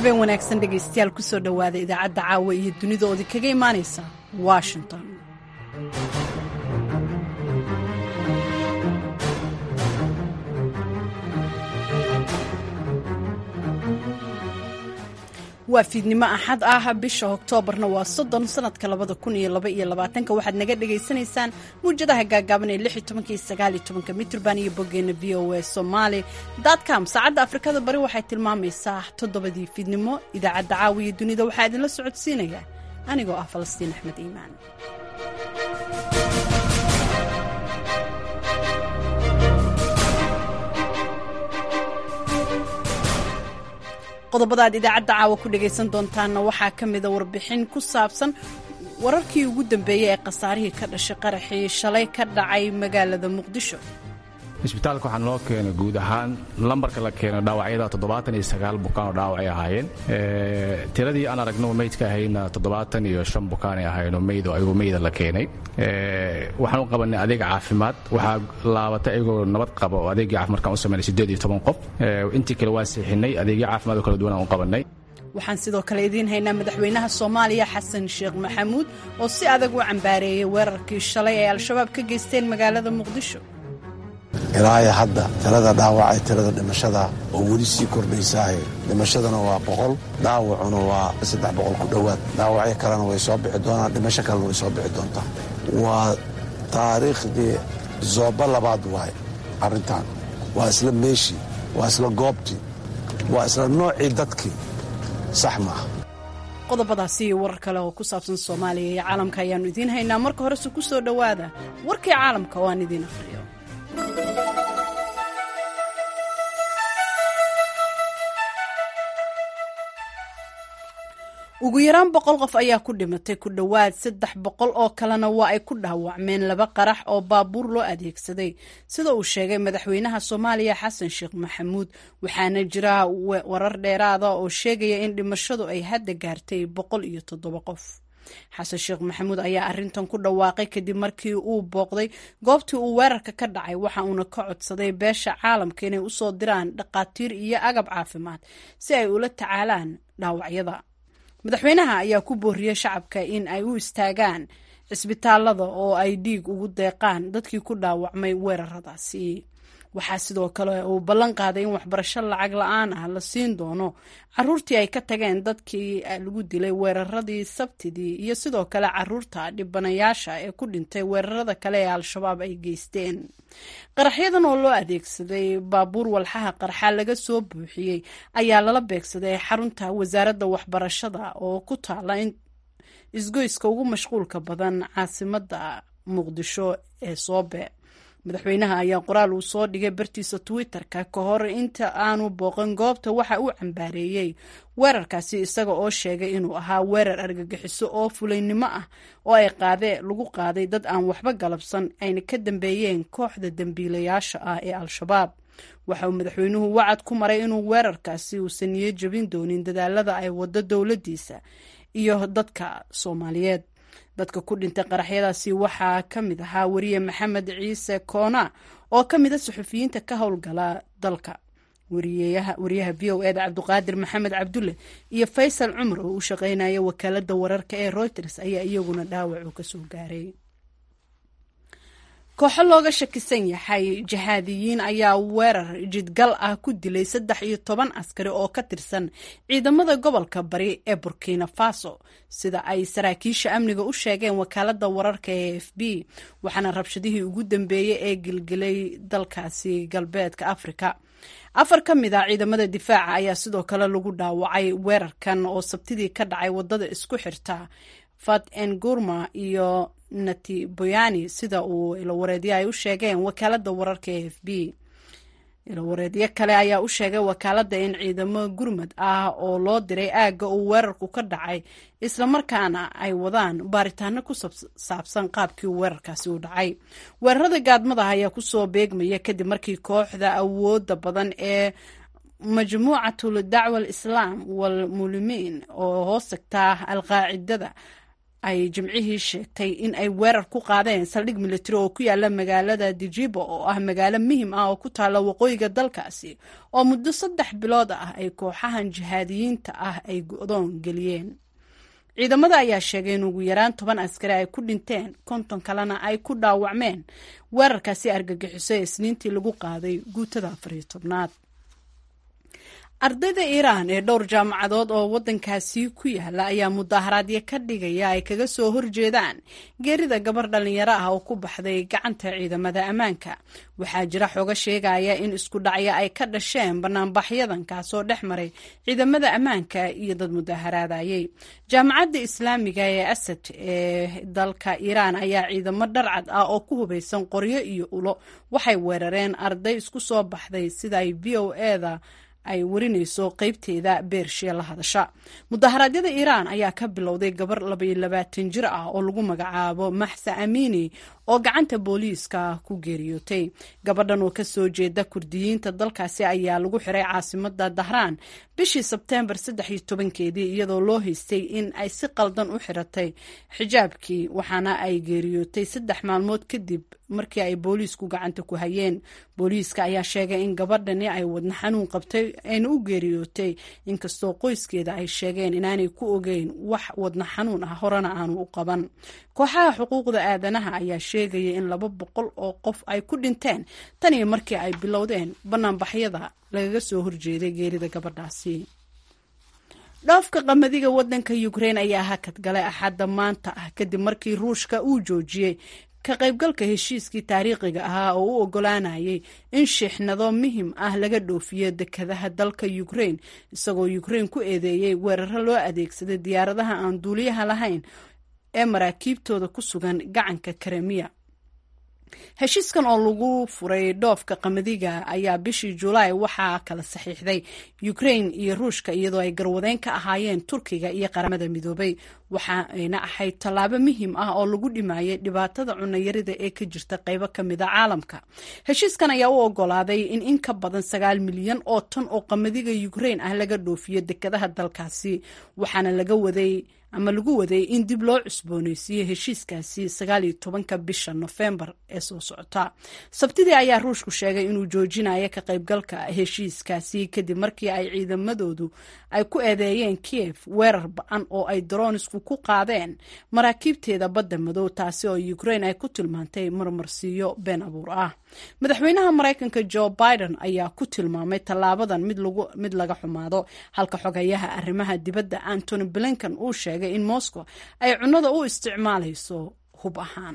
habeen wanaagsan dhegaystayaal kusoo dhowaada idaacadda caawa iyo dunidoodii kaga imaanaysa washington waa fiidnimo axad ah bisha oktoobarna waa soddon sanadka labada kun iyo laba iyo labaatanka waxaad naga dhagaysanaysaan muwjadaha gaagaaban ee lix iyo tobanka iyo sagaal iyo tobanka mitrban iyo boggeena v o a somaali com saacadda afrikada bari waxay tilmaamaysaa toddobadii fiidnimo idaacadda caawiya dunida waxaa idinla socodsiinaya anigoo ah falastiin axmed iimaan qodobada aad idaacadda caawa ku dhagaysan doontaanna waxaa ka mida warbixin ku saabsan wararkii ugu dambeeyey ee khasaarihii ka dhashay qaraxii shalay ka dhacay magaalada muqdisho isbitaalka waxaa noo keenay guud ahaan lambarka la keeno dhaawacyada toddobaatan iyo sagaal bukaan oo dhaawacay ahaayeen tiradii aan aragno meydka ahayna toddobaatan iyo shan bukaanay ahaayeenoo meyd oo ayagoo meyda la keenay waxaan u qabanay adeeg caafimaad waxaa laabatay ayagoo nabad qaba oo adeegii caafimaad markaan u sameynay siddeed iyo toban qof intii kale waa seexinay adeegyo caafimaad oo kala duwan aan u qabanay waxaan sidoo kale idiin haynaa madaxweynaha soomaaliya xasan sheekh maxamuud oo si adag u cambaareeyey weerarkii shalay ay al-shabaab ka geysteen magaalada muqdisho ilaahay hadda tirada dhaawacay tirada dhimashada oo weli sii kordhaysaahe dhimashadana waa boqol dhaawacuna waa saddex boqol ku dhowaad dhaawacyo kalena way soo bixi doonaan dhimasho kalena way soo bixi doontaa waa taariikhdii zooba labaad waaye arrintan waa isla meeshii waa isla goobtii waa isla noocii dadkii sax maaha qodobadaasi iyo warar kale oo ku saabsan soomaaliya iyo caalamka ayaannu idiin haynaa marka horese ku soo dhowaada warkii caalamka oo aan idiin akhriyo ugu yaraan boqol qof ayaa ku dhimatay ku dhowaad saddex boqol oo kalena waa ay ku dhaawacmeen laba qarax oo baabuur loo adeegsaday sida uu sheegay madaxweynaha soomaaliya xasan sheekh maxamuud waxaana jira warar dheeraada oo sheegaya in dhimashadu ay hadda gaartay boqol iyo toddoba qof xasan sheekh maxamuud ayaa arintan ku dhawaaqay kadib markii uu booqday goobtii uu weerarka ka dhacay waxa uuna ka codsaday beesha caalamka inay usoo diraan dhaqaatiir iyo agab caafimaad si ay ula tacaalaan dhaawacyada madaxweynaha ayaa ku booriyey shacabka in ay u istaagaan cisbitaalada oo ay dhiig ugu deeqaan dadkii ku dhaawacmay weeraradaasi waxaa sidoo kale uu ballan qaaday in waxbarasho lacag la-aan ah la siin doono caruurtii ay ka tageen dadkii lagu dilay weeraradii sabtidii iyo sidoo kale caruurta dhibanayaasha ee ku dhintay weerarada kale ee al-shabaab ay geysteen qaraxyadan oo loo adeegsaday baabuur walxaha qarxa laga soo buuxiyey ayaa lala beegsaday xarunta wasaaradda waxbarashada oo ku taala isgoyska ugu mashquulka badan caasimada muqdisho ee soobe madaxweynaha ayaa qoraal uu soo dhigay bartiisa twitter-ka ka hor inta aanu booqan goobta waxa uu cambaareeyey weerarkaasi isaga oo sheegay inuu ahaa weerar argagixiso oo fulaynimo ah oo ay qaadee lagu qaaday dad aan waxba galabsan ayna ka dambeeyeen kooxda dembiilayaasha ah ee al-shabaab waxa uu madaxweynuhu wacad ku maray inuu weerarkaasi uusan niyo jebin doonin dadaalada ay wado dowladdiisa iyo dadka soomaaliyeed dadka ku dhintay qaraxyadaasi waxaa ka mid ahaa wariye maxamed ciise koona oo ka mid a suxufiyiinta ka howlgala dalka wariyaha v o eda cabduqaadir maxamed cabdulle iyo faysal cumar oo u shaqeynaya wakaalada wararka ee reuters ayaa iyaguna dhaawac uu kasoo gaaray kooxo looga shakisan yahay jahaadiyiin ayaa weerar jidgal ah ku dilay saddex iyo toban askari oo ka tirsan ciidamada gobolka bari ee burkina faso sida ay saraakiisha amniga u sheegeen wakaalada wararka ee f b waxaana rabshadihii ugu dambeeyey ee gilgilay dalkaasi galbeedka afrika afar ka mid a ciidamada difaaca ayaa sidoo kale lagu dhaawacay weerarkan oo sabtidii ka dhacay wadada isku xirta fat en gurma iyo nati boyani sida uu ilowareedyo ay u sheegeen wakaalada wararka ee f b ilowareedyo kale ayaa u sheegay wakaalada in ciidamo gurmad ah oo loo diray aagga uu weerarku ka dhacay islamarkaana ay wadaan baaritaano ku saabsan qaabkii weerarkaasi u dhacay weerarada gaadmadaha ayaa kusoo beegmaya kadib markii kooxda awooda badan ee majmuucatul dacwa alislaam walmulimiin oo hoos tagtaa alqaacidada ay jimcihii sheegtay in ay weerar ku qaadeen saldhig militari oo ku yaala magaalada dijibo oo ah magaalo muhim ah oo ku taalla waqooyiga dalkaasi oo muddo saddex bilood ah ay kooxahan jihaadiyiinta ah ay go-doon geliyeen ciidamada ayaa sheegay in ugu yaraan toban askari ay ku dhinteen konton kalena ay ku dhaawacmeen weerarkaasi argagixiso ee isniintii lagu qaaday guutada afariyo tobnaad ardayda iiraan ee dhowr jaamacadood oo waddankaasi ku yaala ayaa mudaaharaadyo ka dhigaya ay kaga soo horjeedaan geerida gabar dhallinyaro ah oo ku baxday gacanta ciidamada ammaanka waxaa jira xogo sheegaya in isku dhacyo ay ka dhasheen banaanbaxyadan kaasoo dhex maray ciidamada ammaanka iyo dad mudaaharaadayay jaamacadda islaamiga ee asad ee dalka iiraan ayaa ciidamo dharcad ah oo ku hubaysan qoryo iyo ulo waxay weerareen arday isku soo baxday sida ay v o eda ay warinayso qeybteeda beershiya la hadasha mudaharaadyada iiraan ayaa ka bilowday gabar labaiyo labaatan jir ah oo lagu magacaabo maxsa amini oo gacanta booliiska ku geeriyootay gabadhan oo kasoo jeeda kurdiyiinta dalkaasi ayaa lagu xiray caasimada dahraan bishii sebteembar saddex iyo tobankeedii iyadoo loo haystay in ay si qaldan u xiratay xijaabkii waxaana ay geeriyootay saddex maalmood kadib markii ay booliisku gacanta ku hayeen booliiska ayaa sheegay in gabadhani ay wadna xanuun qabtay ayna u geeriyootay inkastoo qoyskeeda ay sheegeen inaanay ku ogeyn wax wadna xanuun ah horena aanu u qaban kooxaha xuquuqda aadanaha ayaa sheegaya in laba boqol oo qof ay ku dhinteen tan iyo markii ay bilowdeen banaanbaxyada lagaga soo horjeeday geerida gabadhaasi dhoofka qamadiga wadanka ukrein ayaa hakad galay axadda maanta ah kadib markii ruushka uu joojiyey ka qaybgalka heshiiskii taariikhiga ahaa oo u ogolaanayay in shiixnado muhim ah laga dhoofiyo dekadaha dalka ukrein isagoo ukrein ku eedeeyey weeraro loo adeegsaday diyaaradaha aan duuliyaha lahayn ee maraakiibtooda ku sugan gacanka karemiya heshiiskan oo lagu furay dhoofka qamadiga ayaa bishii julaay waxaa kala saxiixday ukrain iyo ruushka iyadoo ay garwadeyn ka ahaayeen turkiga iyo qaramada midoobay waxaayna ahayd tallaabo muhiim ah oo lagu dhimayay dhibaatada cunayarida ee ka jirta qaybo ka mida caalamka heshiiskan ayaa u ogolaaday in in ka badan sagaal milyan oo tan oo qamadiga ukrain ah laga dhoofiyo dekadaha dalkaasi waxaana laga waday ama lagu waday in dib loo cusbooneysiiyo heshiiskaasi sagaal iyo tobanka bisha nofembar ee soo socota sabtidii ayaa ruushku sheegay inuu joojinayo ka qaybgalka heshiiskaasi kadib markii ay ciidamadoodu ay ku eedeeyeen kiev weerar ba-an oo ay daroonisku ku qaadeen maraakiibteeda badda madow taasi oo ukrain ay ku tilmaantay marmarsiiyo been abuur ah madaxweynaha maraykanka jo biden ayaa ku tilmaamay tallaabadan mid laga xumaado halka xogayaha arrimaha dibadda antony blinkan uu sheegay in moscow ay cunnada u isticmaalayso hub ahaan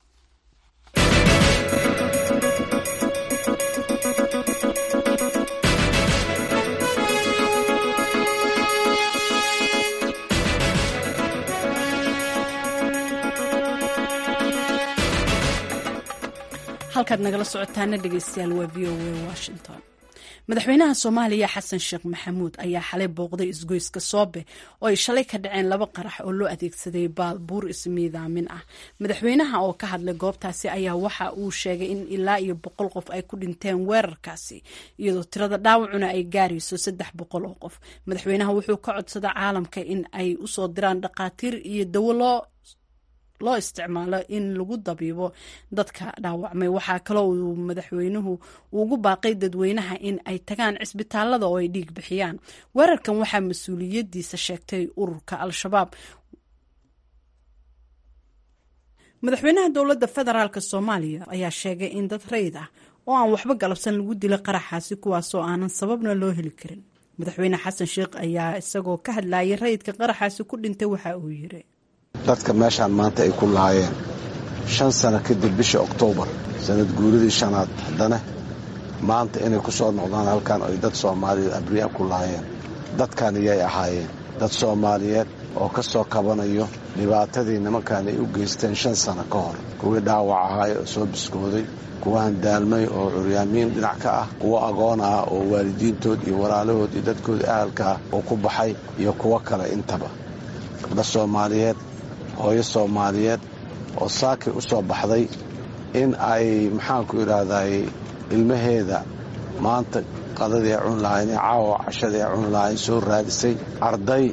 halkaad nagala socotaana dhegeystayaal waa v o a washington madaxweynaha soomaaliya xasan sheekh maxamuud ayaa xalay booqday isgoyska soobe oo ay shalay ka dhaceen laba qarax oo loo adeegsaday baabuur ismiidaamin ah madaxweynaha oo ka hadlay goobtaasi ayaa waxa uu sheegay in ilaa iyo boqol qof ay ku dhinteen weerarkaasi iyadoo tirada dhaawacuna ay gaarayso saddex boqol oo qof madaxweynaha wuxuu ka codsaday caalamka in ay usoo diraan dhaqaatiir iyo dawo loo loo isticmaalo in lagu dabiibo dadka dhaawacmay waxaa kaloo uu madaxweynuhu ugu baaqay dadweynaha in ay tagaan cisbitaalada oo ay dhiig bixiyaan weerarkan waxaa mas-uuliyadiisa sheegtay ururka al-shabaab madaxweynaha dowladda federaalk soomaaliya ayaa sheegay in dad rayid ah oo aan waxba galabsan lagu dilay qaraxaasi kuwaasoo aanan sababna loo heli karin madaxweyne xasan sheekh ayaa isagoo ka hadlayay rayidka qaraxaasi ku dhintay waxa uu yiri dadka meeshaan maanta ay ku lahaayeen shan sano kadib bishii oktoobar sanad guuridii shanaad haddana maanta inay ku soo noqdaan halkan ay dad soomaaliyeed abriya ku lahaayeen dadkan iyay ahaayeen dad soomaaliyeed oo ka soo kabanayo dhibaatadii nimankan ay u geysteen shan sano ka hor kuwii dhaawac ahaay oo soo biskooday kuwa handaalmay oo curyaamiin dhinac ka ah kuwo agoon ah oo waalidiintood iyo walaalahood iyo dadkooda ahalka ah oo ku baxay iyo kuwo kale intaba gabdha soomaaliyeed hooyo soomaaliyeed oo saakay u soo baxday in ay maxaanku idhaahday ilmaheeda maanta qadadii ay cuni lahayn caawa cashadii ay cuni lahayn soo raadisay arday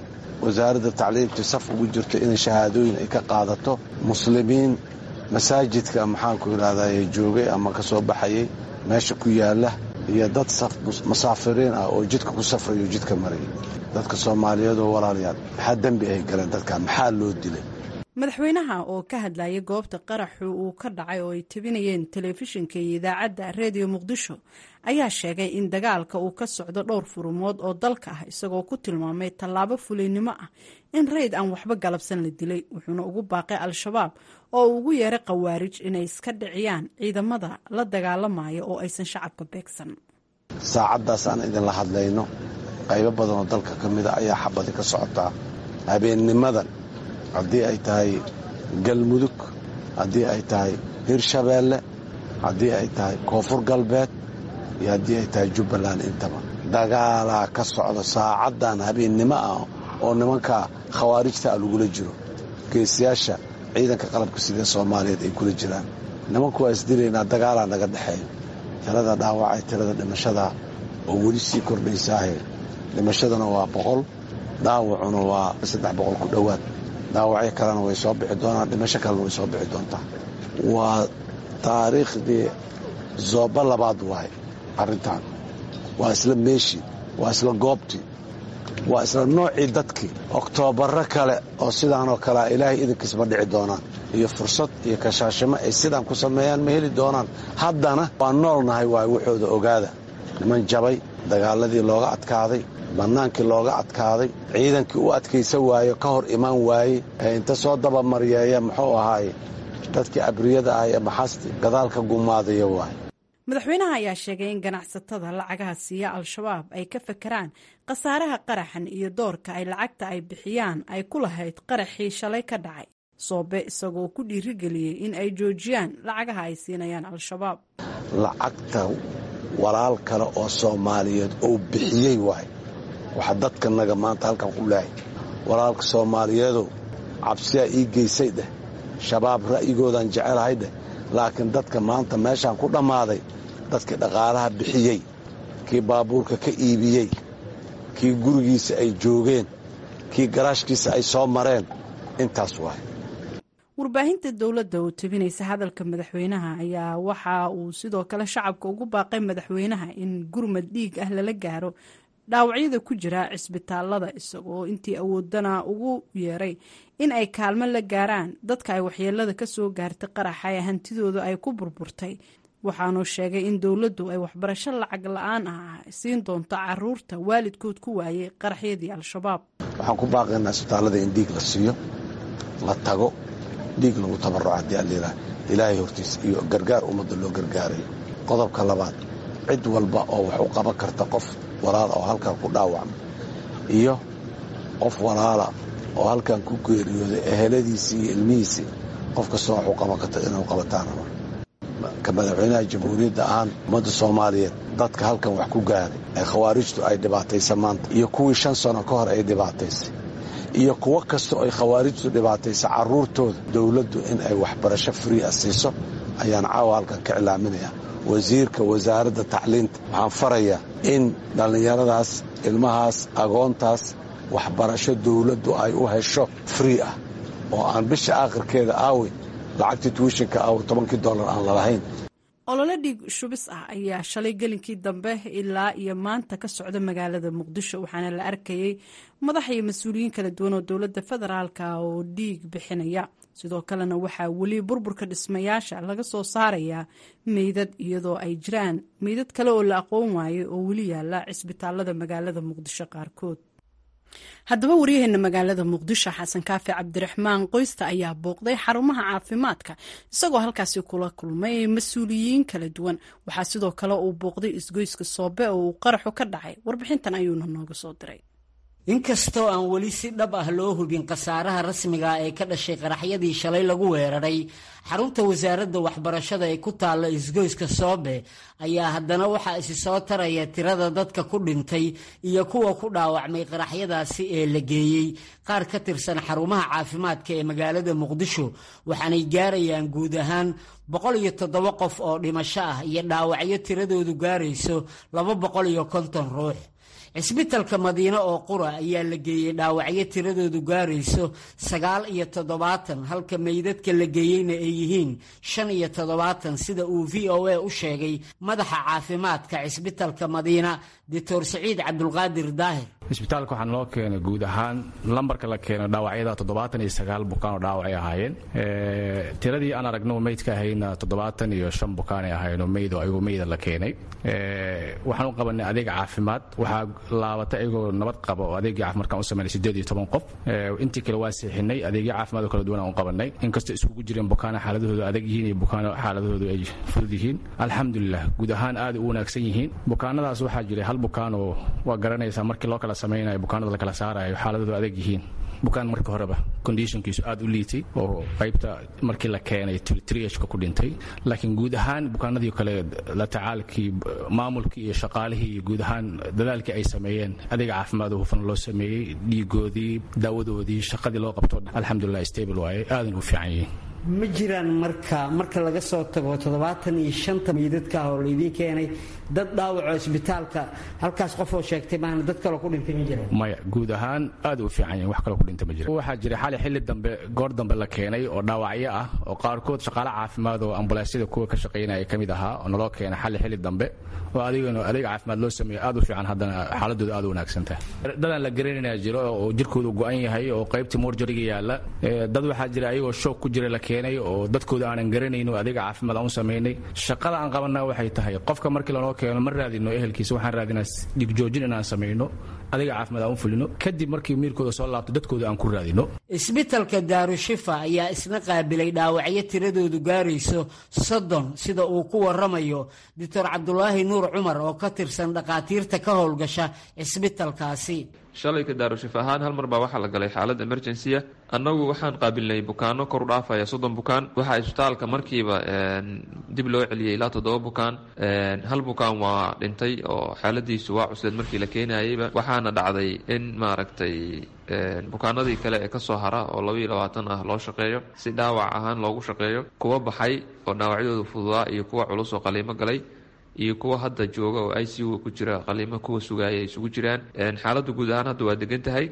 wasaaradda tacliimta saf ugu jirto inay shahaadooyin ay ka qaadato muslimiin masaajidka maxaanku idhahdaye joogay ama ka soo baxayay meesha ku yaalla iyo dad musaafiriin ah oo jidka ku safrayo jidka maraya dadka soomaaliyeedoo walaalayaal maxaa dembi ay galeen dadka maxaa loo dilay madaxweynaha oo ka hadlayay goobta qaraxu uu ka dhacay oo ay tebinayeen telefishinka iyo idaacadda reediyo muqdisho ayaa sheegay in dagaalka uu ka socdo dhowr furumood oo dalka ah isagoo ku tilmaamay tallaabo fuliynimo ah in rayd aan waxba galabsan la dilay wuxuuna ugu baaqay al-shabaab oo uu ugu yeeray khawaarij inay iska dhiciyaan ciidamada la dagaalamaya oo aysan shacabka beegsan saacaddaas aan idinla hadlayno qaybo badan oo dalka ka mida ayaa xabadi ka socotaa habeennimadan haddii ay tahay galmudug haddii ay tahay hirshabeelle haddii ay tahay koonfur galbeed iyo haddii ay tahay jubbaland intaba dagaalaa ka socda saacaddan habeennimo ah oo nimanka khawaarijta ah lagula jiro geesiyaasha ciidanka qalabka sidee soomaaliyeed ay kula jiraan nimanku waa isdilaynaa dagaalaa naga dhexeeya tirada dhaawacay tirada dhimashada oo weli sii kordhaysaahe dhimashaduna waa boqol dhaawacuna waa saddex boqol ku dhowaad dhaawacyo kalena way soo bixi doonaan dhimasho kalena way soo bixi doontaa waa taariikhdii zooba labaad waay arrintan waa isla meeshii waa isla goobtii waa isla noocii dadkii oktoobarro kale oo sidaanoo kalea ilaahay idinkiisma dhici doonaan iyo fursad iyo kashaashimo ay sidaan ku sameeyaan ma heli doonaan haddana waa noolnahay waay waxooda ogaada niman jabay dagaaladii looga adkaaday bannaankii looga adkaaday ciidankii u adkaysa waayo ka hor imaan waaye ee inta soo dabamaryeeya muxuu ahaaye dadkii abriyada ah ee maxasti gadaalka gumaadaya waaye madaxweynaha ayaa sheegay in ganacsatada lacagaha siiya al-shabaab ay ka fakeraan khasaaraha qaraxan iyo doorka ay lacagta ay bixiyaan ay ku lahayd qaraxii shalay ka dhacay soobe isagoo ku dhiirigeliyey in ay joojiyaan lacagaha ay siinayaan al-shabaab lacagta walaal kale oo soomaaliyeed oo bixiyey waay waxaa dadkanaga maanta halkan ku leehay walaalka soomaaliyeedow cabsiyaa ii geysay dheh shabaab ra'yigoodaan jecelahay dheh laakiin dadka maanta meeshaan ku dhammaaday dadkii dhaqaalaha bixiyey kii baabuurka ka iibiyey kii gurigiisa ay joogeen kii garaashkiisa ay soo mareen intaas waay warbaahinta dowladda oo tebinaysa hadalka madaxweynaha ayaa waxa uu sidoo kale shacabka ugu baaqay madaxweynaha in gurmad dhiig ah lala gaaro dhaawacyada ku jira cisbitaalada isagoo intii awoodana ugu yeeray in ay kaalmo la gaaraan dadka ay waxyeelada ka soo gaartay qaraxa ee hantidooda ay ku burburtay waxaanuu sheegay in dowladdu ay waxbarasho lacag la-aan ah siin doonto caruurta waalidkood ku waayey qaraxyadii al-shabaab waxaan ku baaqaynaa isbitaallada in dhiig la siiyo la tago dhiig lagu tabarruco haddii allilah ilaahay hortiisa iyo gargaar ummadda loo gargaarayo qodobka labaad cid walba oo wax u qaban karta qof walaala oo halkan ku dhaawacma iyo qof walaala oo halkan ku geeriyooday eheladiisii iyo ilmihiisii qof kastoo wax u qaban karta inuu qabataanama ka madaxweynaha jamhuuriyadda ahaan ummadda soomaaliyeed dadka halkan wax ku gaaray ee khawaarijtu ay dhibaataysa maanta iyo kuwii shan sano ka hor ay dhibaataysay iyo kuwo kasta oo ay khawaarijtu dhibaataysa carruurtooda dowladdu in ay waxbarasho frii a siiso ayaan caawa halkan ka cilaaminayaa wasiirka wasaaradda tacliinta waxaan farayaa in dhallinyaradaas ilmahaas agoontaas waxbarasho dowladdu ay u hesho frii ah oo aan bisha aakhirkeeda aawi lacagtii tuwishinka aawi tobankii dollar aan lalahayn olole dhiig shubis ah ayaa shalay gelinkii dambe ilaa iyo maanta ka socda magaalada muqdisho waxaana la arkayay madax iyo mas-uuliyiin kala duwan oo dowladda federaalka oo dhiig bixinaya sidoo kalena waxaa weli burburka dhismayaasha laga soo saarayaa meydad iyadoo ay jiraan meydad kale oo la aqoon waayay oo weli yaala cisbitaalada magaalada muqdisho qaarkood haddaba waryaheena magaalada muqdisho xasan kaafi cabdiraxmaan qoysta ayaa booqday xarumaha caafimaadka isagoo halkaasi kula kulmay mas-uuliyiin kala duwan waxaa sidoo kale uu booqday isgoyska soobe oo uu qaraxu ka dhacay warbixintan ayuuna nooga soo diray inkastoo aan weli si dhab ah loo hubin khasaaraha rasmiga ee ka dhashay qaraxyadii shalay lagu weeraray xarunta wasaaradda waxbarashada ee ku taalla isgoyska soobe ayaa haddana waxaa isi soo taraya tirada dadka ku dhintay iyo kuwa ku dhaawacmay qaraxyadaasi ee la geeyey qaar ka tirsan xarumaha caafimaadka ee magaalada muqdisho waxaanay gaarayaan guud ahaan boqol iyo toddoba qof oo dhimasho ah iyo dhaawacyo tiradoodu gaarayso laba boqol iyo konton ruux cisbitalka madiine oo qura ayaa la geeyey dhaawacyo tiradoodu gaarayso sagaal iyo toddobaatan halka meydadka la geeyeyna ay yihiin shan iyo toddobaatan sida uu v o a u sheegay madaxa caafimaadka cisbitalka madiina doctor saciid cabdulqaadir daahir cisbitaalka waxaan loo keenay guud ahaan lambarka la keeno dhaawacyada toddobaatan iyo sagaal bukaan oo dhaawacay ahaayeen tiradii aan aragno meydka ahayna toddobaatan iyo shan bukaanay ahaayeenoo meyd oo ayagoo meyda la keenay waxaan u qabanay adeeg caafimaad waxaa laabatay ayagoo nabad qaba oo adeegii caafimaadkaan u sameynay siddeed iyo toban qof intii kale waa seexinay adeegyo caafimaad oo kala duwan aan u qabanay inkastoo isugu jireen bukaana xaaladahoodu adag yihiin iyo bukaano xaaladahoodu ay fudud yihiin alxamdulilah guud ahaan aad u wanaagsan yihiin bukaanadaas waxaa jiray hal bukaan oo waa garanaysaa markii loo kala samaynayo bukaanada la kala saarayo xaaladoodu adag yihiin bukaan marka horeba conditionkiisu aad u liitay oo qaybta markii la keenay triashka ku dhintay laakiin guud ahaan bukaanadii kale la tacaalkii maamulkii iyo shaqaalihii iyo guud ahaan dadaalkii ay sameeyeen adeega caafimaad hufan loo sameeyey dhiigoodii daawadoodii shaqadii loo qabto alxamdulilah stable waaye aadan u fiican yihiin ma jiraan marka marka laga soo tago toddobaatan iyo shanta meydadka ah oo laydiin keenay dad dhaawaco isbitaalka halkaas qofoo sheegtay maana dad kaloo ku dhintay ma jiraan maya guud ahaan aad u fiican yihin wax kaloo ku dhintay ma jira waxaa jira xali xilli dambe goor dambe la keenay oo dhaawacyo ah oo qaarkood shaqaale caafimaad oo ambulansyada kuwa ka shaqaynaya ka mid ahaa oo naloo keenay xali xilli dambe oo adigana adeeg caafimaad loo sameeyo aad u fiican haddana xaaladooda aad u wanaagsan tahay dadaan la garanayna jiro oo jirkoodu go-an yahay oo qaybtii morjariga yaalla dad waxaa jira ayagoo shoog ku jira la keenay oo dadkooda aanan garanayn oo adeega caafimaad aan u samaynay shaqada aan qabanaa waxay tahay qofka markii lanoo keeno ma raadino ehelkiisa waxaan raadinaa dhigjoojin inaan samayno adeega caafimaad aan u fulino kadib markii miirkooda soo laabto dadkooda aan ku raadino isbitalka daarushifa ayaa isna qaabilay dhaawacyo tiradoodu gaarayso soddon sida uu ku waramayo doctor cabdulaahi nuur cumar oo ka tirsan dhakhaatiirta ka howlgasha cisbitalkaasi shalayka daarushif ahaan hal mar baa waxaa la galay xaalad emergency-a annagu waxaan qaabilnay bukaano kor u dhaafaya soddon bukaan waxaa isbitaalka markiiba dib loo celiyey ilaa toddoba bukaan hal bukaan waa dhintay oo xaaladiisu waa cusleed markii la keenayeyba waxaana dhacday in maaragtay bukaanadii kale ee kasoo hara oo labaiyo labaatan ah loo shaqeeyo si dhaawac ahaan loogu shaqeeyo kuwa baxay oo dhaawacyadooda fududaa iyo kuwa culus oo qaliimo galay iyo kuwa hadda jooga oo i c u ku jira qaliimo kuwa sugaaya ay isugu jiraan xaaladda guud ahaan hadda waa degan tahay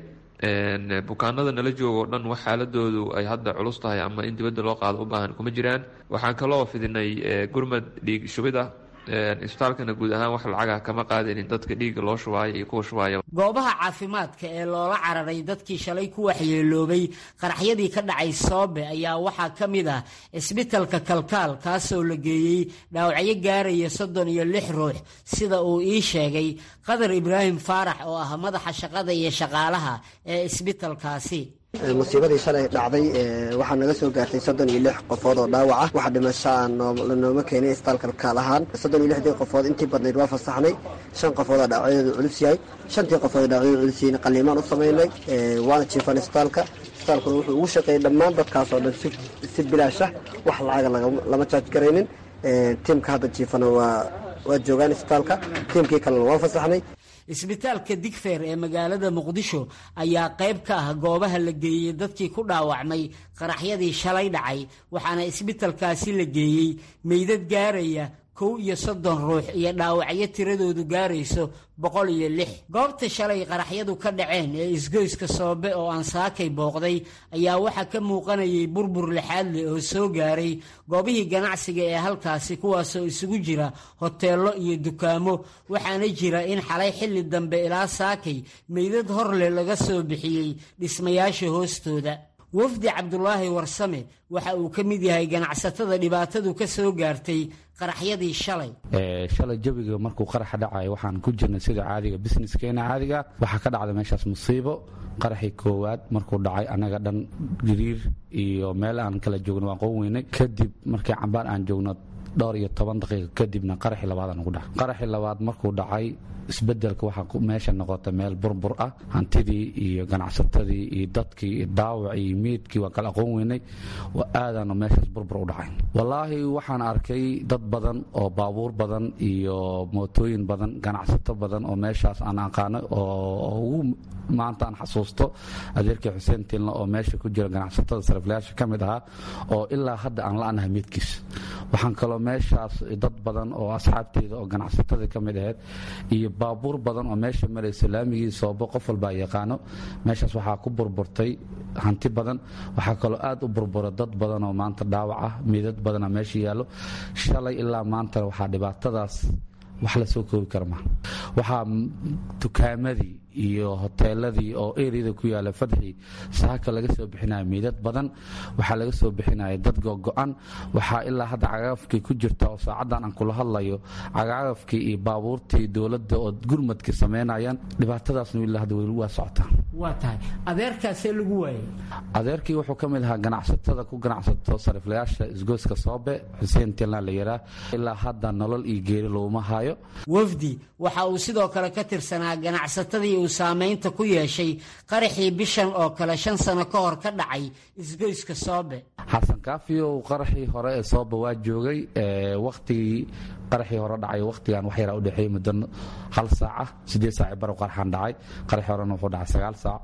bukaanada nala jooga o dhan wax xaaladoodu ay hadda culus tahay ama in dibadda loo qaado u baahan kuma jiraan waxaan kaloo fidinay gurmad dhiig shubid ah isbitaalkana guud ahaan wax lacaga kama qaadanin dadka dhiigga loo shubaayo iyo kuwa shubaaya goobaha caafimaadka ee loola cararay dadkii shalay ku waxyeeloobay qaraxyadii ka dhacay soobe ayaa waxaa ka mid ah isbitalka kalkaal kaasoo la geeyey dhaawacyo gaaraya soddon iyo lix ruux sida uu ii sheegay qadar ibraahim faarax oo ah madaxa shaqada iyo shaqaalaha ee isbitalkaasi musiibadii shalay dhacday waxaa naga soo gaartay soddon iyo lix qofood oo dhaawac ah waxa dhimasho aan lanooma keenay isbitaalka kalkaal ahaan soddon iyo lixdii qofood intii badnayd waa fasaxnay shan qofood oo dhaawacyadeedu culus yahay shantii qofood oo dhaawacyadeedu culus yihiin qaliimaan u samaynay waana jiifan isbitaalka isbitaalkuna wuxuu ugu shaqeeyey dhammaan dadkaas oo dhan si bilaash ah wax lacaga lama jaaj garaynin tiimka hadda jiifana waa waa joogaan isbitaalka tiimkii kalena waa fasaxnay isbitaalka digfeer ee magaalada muqdisho ayaa qayb ka ah goobaha la geeyey dadkii ku dhaawacmay qaraxyadii shalay dhacay waxaana isbitalkaasi la geeyey meydad gaaraya kow iyo soddon ruux iyo dhaawacyo tiradoodu gaarayso boqol iyo lix goobta shalay qaraxyadu ka dhaceen ee isgoyska soobe oo aan saakay booqday ayaa waxaa ka muuqanayay burbur lixaad leh oo soo gaaray goobihii ganacsiga ee halkaasi kuwaasoo isugu jira hoteello iyo dukaamo waxaana jira in xalay xilli dambe ilaa saakay meydad hor leh laga soo bixiyey dhismayaasha hoostooda wafdi cabdulaahi warsame waxa uu ka mid yahay ganacsatada dhibaatadu ka soo gaartay qaraxyadii shalay shalay jawiga markuu qaraxa dhacayo waxaan ku jirnay sida caadiga businesskeena caadiga waxaa ka dhacday meeshaas musiibo qaraxii koowaad markuu dhacay annaga dhan giriir iyo meel aan kala joogno waan qoon weynay kadib markii cambaan aan joogno dhowr iyo toban daqiiqa kadibna qaraxii labaad aan ugu dhacay qaraxii labaad markuu dhacay isbedelka waxaa meesha noqota meel burbur ah hantidii iyo ganacsatadii iyo dadkii iyo daawacii iyo miidkii waan kala aqoon weynay aadaanu meeshaas burbur u dhacay wallaahi waxaan arkay dad badan oo baabuur badan iyo mootooyin badan ganacsato badan oo meeshaas aan aqaano oo ugu maanta aan xasuusto adeerkii xuseen tilna oo meesha ku jira ganacsatada sariflayaasha ka mid ahaa oo ilaa hadda aan la-anahay miidkiis waxaan kaloo meeshaas dad badan oo asxaabteyda oo ganacsatada ka mid ahayd iyo baabuur badan oo meesha maraysa laamigii soobo qof walbaa yaqaano meeshaas waxaa ku burburtay hanti badan waxaa kaloo aad u burbura dad badan oo maanta dhaawac ah miidad badana meesha yaallo shalay ilaa maantana waxaa dhibaatadaas wax la soo koobi kara maha waxaa dukaamadii iyo hoteeladii oo eriyada ku yaala fadxii saaka laga soo bixinaya miidad badan waxaa laga soo bixinaya dad gogo-an waxaa ilaa hadda cagagafkii ku jirta oo saacaddan aan kula hadlayo cagagafkii iyo baabuurtii dowladda oo gurmadkii samaynayaan dhibaatadaasna ilaa hadda weli waa socotaa waa tahay adeerkaasee lagu waayay adeerkii wuxuu ka mid ahaa ganacsatada ku ganacsato sariflayaasha isgoyska soobe xuseen tilna la yaraa ilaa hadda nolol iyo geeri looma hayo wafdi waxa uu sidoo kale ka tirsanaa ganacsatadii uu saamaynta ku yeeshay qaraxii bishan oo kale shan sano ka hor ka dhacay isgoyska soobe xasan kaafiyow qaraxii hore ee soobe waa joogay wakhtigii qaraxii hore dhacay wakhtigan wax yaraa u dhexeeyey muddo hal saaca siddeed saaci barow qaraxan dhacay qaraxii horena wuxuu dhacay sagaal saac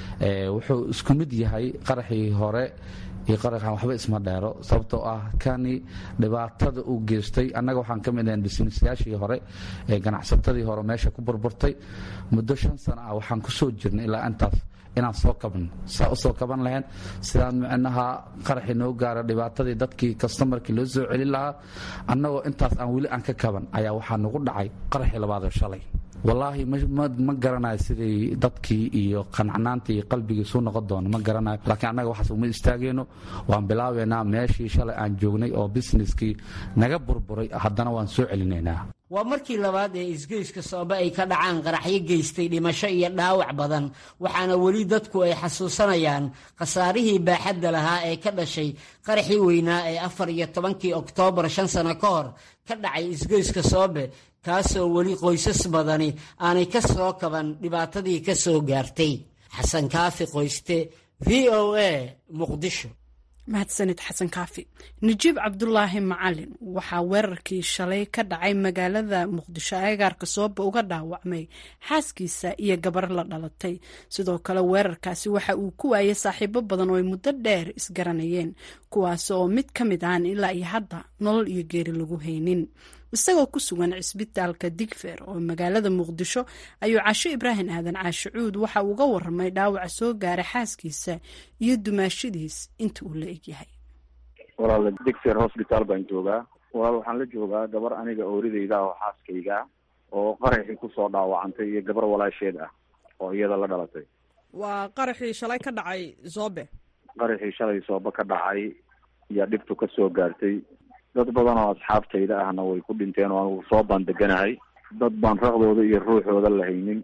wuxuu isku mid yahay qaraxii hore iyo qaraxan waxba isma dheero sababtoo ah kani dhibaatada uu geystay annaga waxaan ka mid ahayn bisnisyaashii hore ee ganacsatadii hore meesha ku burburtay muddo shan sano ah waxaan ku soo jirnay ilaa intaas inaan soo kaban saa u soo kaban lahayn sidaan micnaha qaraxii noo gaara dhibaatadii dadkii kastamarkii loo soo celin lahaa annagoo intaas aan weli aan ka kaban ayaa waxaa nagu dhacay qaraxii labaadoo shalay wallaahi ma garanayo siday dadkii iyo qancanaantii iyo qalbigii suu noqon doono ma garanayo laakiin annaga waxaas uma istaageyno waan bilaabeynaa meeshii shalay aan joognay oo busineskii naga burburay haddana waan soo celinaynaa waa markii labaad ee isgoyska soobe ay ka dhacaan qaraxyo geystay dhimasho iyo dhaawac badan waxaana weli dadku ay xasuusanayaan khasaarihii baaxadda lahaa ee ka dhashay qaraxii weynaa ee afar iyo tobankii oktoobar shan sano ka hor ka dhacay isgoyska soobe kaasoo weli qoysas badani aanay ka soo kaban dhibaatadii ka soo gaartay xasan kaafi qoyste v o a muqdisho mahadsanid xasan kaafi najiib cabdulaahi macalin waxaa weerarkii shalay ka dhacay magaalada muqdisho agaarka sooba uga dhaawacmay xaaskiisa iyo gabar la dhalatay sidoo kale weerarkaasi waxa uu ku waayay saaxiibo badan oo ay muddo dheer isgaranayeen kuwaas oo mid ka mid ahan ilaa iyo hadda nolol iyo geeri lagu haynin isagoo ku sugan cisbitaalka digfer oo magaalada muqdisho ayuu casho ibraahim aadan caashe cuud waxa uga waramay dhaawaca soo gaaray xaaskiisa iyo dumaashadiis inta uu la egyahay walaal digfer hosbitaal baan joogaa walaal waxaan la joogaa gabar aniga oorideyda oo xaaskayga oo qaraxii kusoo dhaawacantay iyo gabar walaasheed ah oo iyada la dhalatay waa qaraxii shalay ka dhacay zoobe qaraxii shalay soobe ka dhacay iyo dhibtu ka soo gaartay dad badan oo asxaabtayda ahna way ku dhinteen oo anugu soo baan deganahay dad baan raqdooda iyo ruuxooda la haynin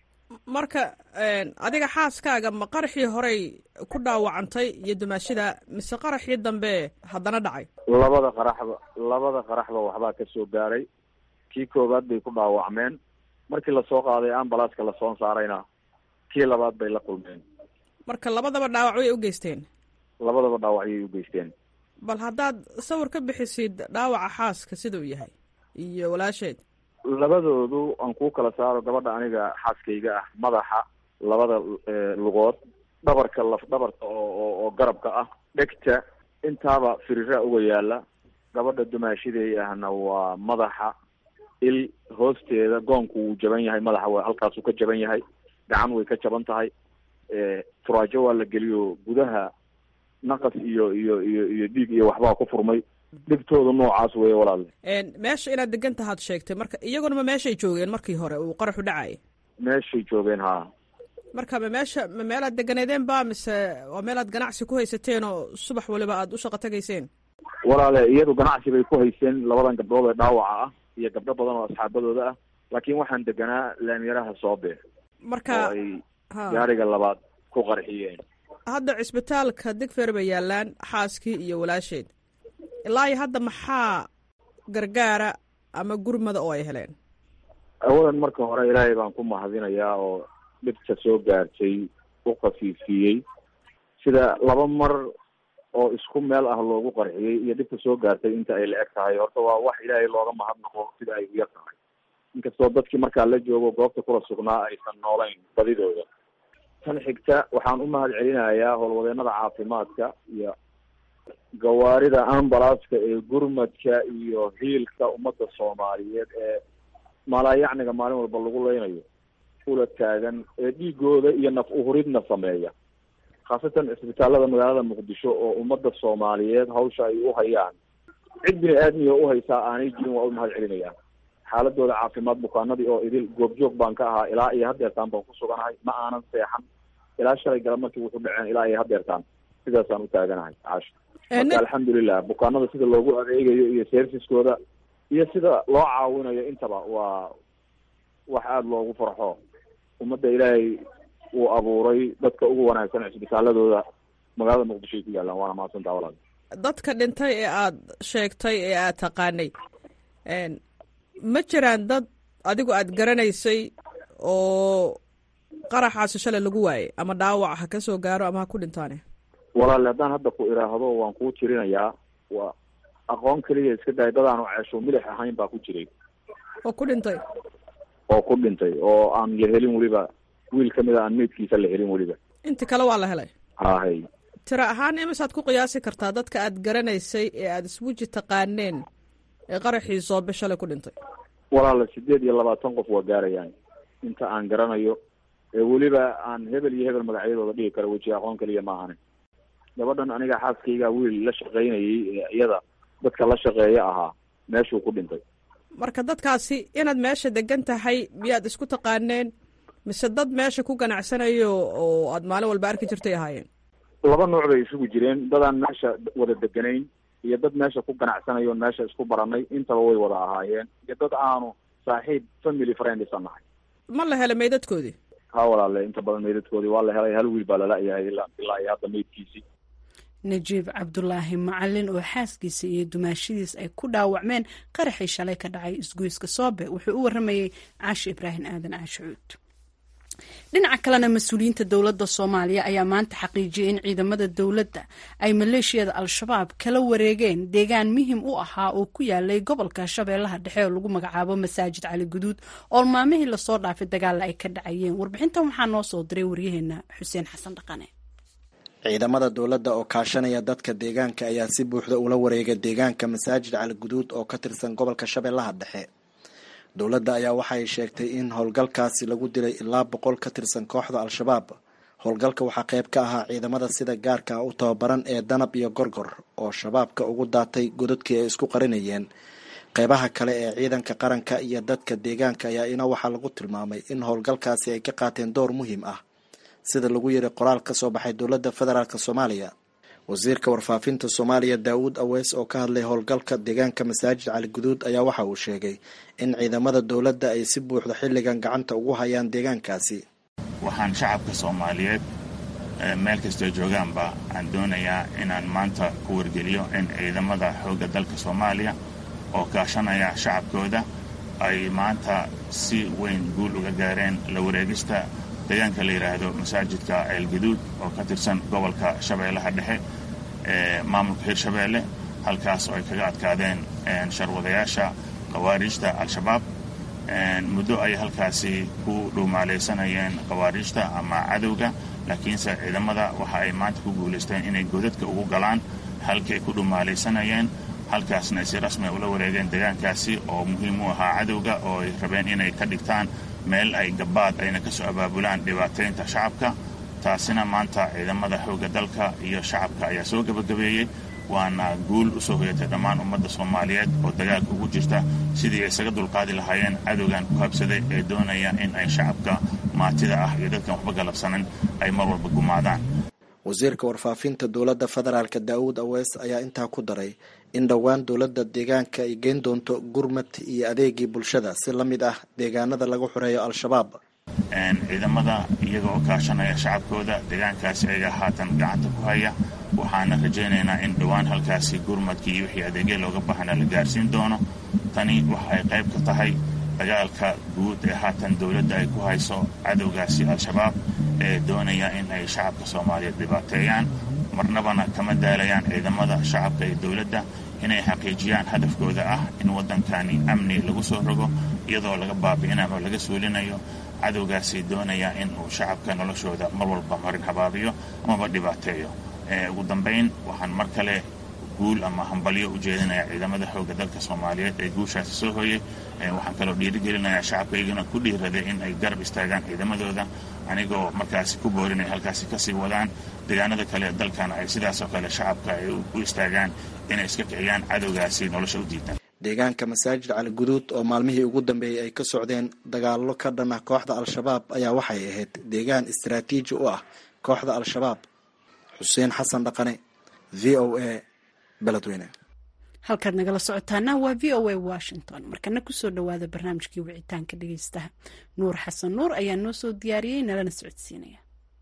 marka adiga xaaskaaga ma qaraxii horey ku dhaawacantay iyo dumaashida mise qaraxii dambe haddana dhacay labada qaraxba labada qaraxba waxbaa ka soo gaaray kii koowaad bay ku dhaawacmeen markii lasoo qaaday ambalaaska lasoo saarayna kii labaad bay la kulmeen marka labadaba dhaawac way u geysteen labadaba dhaawacyay u geysteen bal haddaad sawir ka bixisid dhaawaca xaaska siduu yahay iyo walaasheed labadoodu aan kuu kala saaro gabadha aniga xaaskayga ah madaxa labada lugood dhabarka laf dhabarka oo oo garabka ah dhegta intaaba firira uga yaala gabadha dumaashiday ahna waa madaxa il hoosteeda goonku wuu jaban yahay madaxa w halkaasuu ka jaban yahay gacan way ka jaban tahay turaajo waa la geliyo gudaha naqas iyo iyo iyo iyo dhiig iyo waxbaa ku furmay dhibtooda noocaas weeye walaale meesha inaad degan tahaad sheegtay marka iyaguna ma meeshay joogeen markii hore uu qaraxu dhacay meeshay joogeen haa marka ma meesha ma meelaad deganeedeen ba mise waa meelaad ganacsi ku haysateen oo subax waliba aada u shaqo tagayseen walaale iyadu ganacsi bay ku haysteen labadan gabdhood ee dhaawaca ah iyo gabdho badan oo asxaabadooda ah laakiin waxaan deganaa laamyaraha soobe marka oo ay gaariga labaad ku qarxiyeen hadda cisbitaalka digfer bay yaalaan xaaskii iyo walaasheed ilaa iyo hadda maxaa gargaara ama gurmada oo ay heleen awalan marka hore ilaahay baan ku mahadinayaa oo dhibta soo gaartay u khafiifiyey sida laba mar oo isku meel ah loogu qarxiyey iyo dhibta soo gaartay inta ay la eg tahay horta waa wax ilaahay looga mahadnaqo sida ay u yar tahay inkastoo dadkii markaa la joogo goobta kula sugnaa aysan noolayn badidooda tan xigta waxaan u mahad celinayaa howlwadeenada caafimaadka iyo gawaarida ambalaska ee gurmadka iyo hiilka ummadda soomaaliyeed ee malaayacniga maalin walba lagu leynayo ula taagan ee dhiigooda iyo naf uhuridna sameeya khaasatan cisbitaalada magaalada muqdisho oo ummadda soomaaliyeed hawsha ay u hayaan cid bini aadmiga uhaysaa aanay jirin waa u mahad celinayaan xaaladooda caafimaad bukaanadii oo idil goobjoog baan ka ahaa ilaa iyo hadeertaan baan ku suganahay ma aanan seexan ilaa shalay gala markii wuxuu dhaceen ilaa iyo hadeertaan sidaasaan u taaganahay caasho marka alxamdulilah bukaanada sida loogu adeegayo iyo serviskooda iyo sida loo caawinayo intaba waa wax aada loogu farxo ummadda ilaahay uu abuuray dadka ugu wanaagsan cisbitaaladooda magaalada muqdisho ay ku yaalaan waana mahadsantaa walaal dadka dhintay ee aada sheegtay ee aada taqaanay ma jiraan dad adigu aada garanaysay oo qaraxaasi shalay lagu waayay ama dhaawac ha ka soo gaaro ama ha ku dhintaane walaale haddaan hadda ku iraahdo waan kuu tirinayaa waa aqoon keliya iska daay dadaanu ceesho milix ahayn baa ku jiray oo ku dhintay oo ku dhintay oo aan la helin weliba wiil kamid a aan meydkiisa la helin weliba inti kale waa la helay hahay tiro ahaan imisaad ku qiyaasi kartaa dadka aada garanaysay ee aada isweji taqaaneen ee qaraxii soobe shalay ku dhintay walaala sideed iyo labaatan qof waa gaarayaan inta aan garanayo ee weliba aan hebel iyo hebel magacyadooda dhigi karo weji aqoon keliya maahane gabadhan aniga xaaskayga wiil la shaqaynayay ee iyada dadka la shaqeeya ahaa meeshuu ku dhintay marka dadkaasi inaad meesha degan tahay miyaad isku taqaaneen mise dad meesha ku ganacsanayo oo aad maalin walba arki jirtay ahaayeen laba nooc bay isugu jireen dadaan meesha wada deganayn iyo dad meesha ku ganacsanayo meesha isku baranay intaba way wada ahaayeen iyo dad aanu saaxiib family friends a nahay ma la helay meydadkoodii ha walaale inta badan meydadkoodii waa la helay hal wiil baa lala-yahay ilaa ilaa iyo hadda meydkiisii najiib cabdulaahi macalin oo xaaskiisa iyo dumaashadiis ay ku dhaawacmeen qaraxii shalay ka dhacay isgoyska soobe wuxuu u waramayey caashi ibraahim aadan caashicuud dhinaca kalena mas-uuliyiinta dowladda soomaaliya ayaa maanta xaqiijiyay in ciidamada dowladda ay maleeshiyada al-shabaab kala wareegeen deegaan muhim u ahaa oo ku yaalay gobolka shabeellaha dhexe oo lagu magacaabo masaajid cali guduud oo maalmihii lasoo dhaafay dagaalla ay ka dhacayeen warbixintan waxaa noo soo diray waryaheena xuseen xasan dhaqane ciidamada dowladda oo kaashanaya dadka deegaanka ayaa si buuxda ula wareegay deegaanka masaajid cali guduud oo ka tirsan gobolka shabeellaha dhexe dowladda ayaa waxay sheegtay in howlgalkaasi lagu dilay ilaa boqol ka tirsan kooxda al-shabaab howlgalka waxaa qayb ka ahaa ciidamada sida gaarka u tababaran ee danab iyo gorgor oo shabaabka ugu daatay godadkii ay isku qarinayeen qeybaha kale ee ciidanka qaranka iyo dadka deegaanka ayaa ina waxaa lagu tilmaamay in howlgalkaasi ay ka qaateen door muhiim ah sida lagu yiri qoraal ka soo baxay dowladda federaalk soomaaliya wasiirka warfaafinta soomaaliya daawuud aweys oo ka hadlay howlgalka deegaanka masaajid cali guduud ayaa waxa uu sheegay in ciidamada dowladda ay si buuxda xilligan gacanta ugu hayaan deegaankaasi waxaan shacabka soomaaliyeed meel kastoo joogaanba aan doonayaa inaan maanta ku wargeliyo in ciidamada xoogga dalka soomaaliya oo kaashanaya shacabkooda ay maanta si weyn guul uga gaareen la wareegista deegaanka la yidhaahdo masaajidka ceelgaduud oo ka tirsan gobolka shabeellaha dhexe ee maamulka hirshabeelle halkaas oo ay kaga adkaadeen sharwadayaasha khawaariijta al-shabaab muddo ay halkaasi ku dhuumaalaysanayeen khawaariijta ama cadowga laakiinse ciidamada waxa ay maanta ku guulaysteen inay godadka ugu galaan halkii ay ku dhuumaalaysanayeen halkaasna ay si rasmi ula wareegeen deegaankaasi oo muhiim u ahaa cadowga oo ay rabeen inay ka dhigtaan meel ay gabaad ayna ka soo abaabulaan dhibaataynta shacabka taasina maanta ciidamada xoogga dalka iyo shacabka ayaa soo gebagabeeyey waana guul u soo hoyatay dhammaan ummadda soomaaliyeed oo dagaalka ugu jirta sidii ay isaga dulqaadi lahaayeen cadowgan ku habsaday ee doonaya in ay shacabka maatida ah iyo dadkan waxba galabsanin ay mar walba gumaadaan wasiirka warfaafinta dowladda federaalk daawuud aweys ayaa intaa ku daray in dhowaan dowladda deegaanka ay geyn doonto gurmad iyo adeegii bulshada si la mid ah deegaanada lagu xoreeyo al-shabaab ciidamada iyaga oo kaashanaya shacabkooda deegaankaasi ayaga haatan gacanta ku haya waxaana rajaynaynaa in dhowaan halkaasi gurmadkii iyo wixii adeegya looga baahana la gaarsiin doono tani waxa ay qayb ka tahay dagaalka guud ee haatan dowladda ay ku hayso cadowgaasi al-shabaab ee doonaya in ay shacabka soomaaliyeed dhibaateeyaan marnabana kama daalayaan ciidamada shacabka iyo dowladda inay xaqiijiyaan hadafkooda ah in waddankani amni lagu soo rogo iyadoo laga baabi'inayo oo laga suulinayo cadowgaasi doonaya in uu shacabka noloshooda mar walba marin habaabiyo amaba dhibaateeyo ugu dambayn waxaan mar kale guul ama hambalyo u jeedinaya ciidamada xoogga dalka soomaaliyeed ee guushaasi soo hooyey waxaan kaloo dhiirigelinayaa shacabkaygana ku dhiiraday in ay garab istaagaan ciidamadooda anigoo markaasi ku boorinay halkaasi kasii wadaan deegaanada kale dalkana ay sidaasoo kale shacabka ay u istaagaan inay iska kiciyaan cadowgaasi nolosha u diidaan deegaanka masaajid cali guduud oo maalmihii ugu dambeeyey ay ka socdeen dagaallo ka dhan ah kooxda al-shabaab ayaa waxay ahayd deegaan istaraatiiji u ah kooxda al-shabaab xuseen xasan dhaqane v o a beledweyne halkaad nagala socotaana waa v o a washington markana kusoo dhowaada barnaamijkii wicitaanka dhegeystaha nuur xasan nuur ayaa noo soo diyaariyey nalana socodsiinaya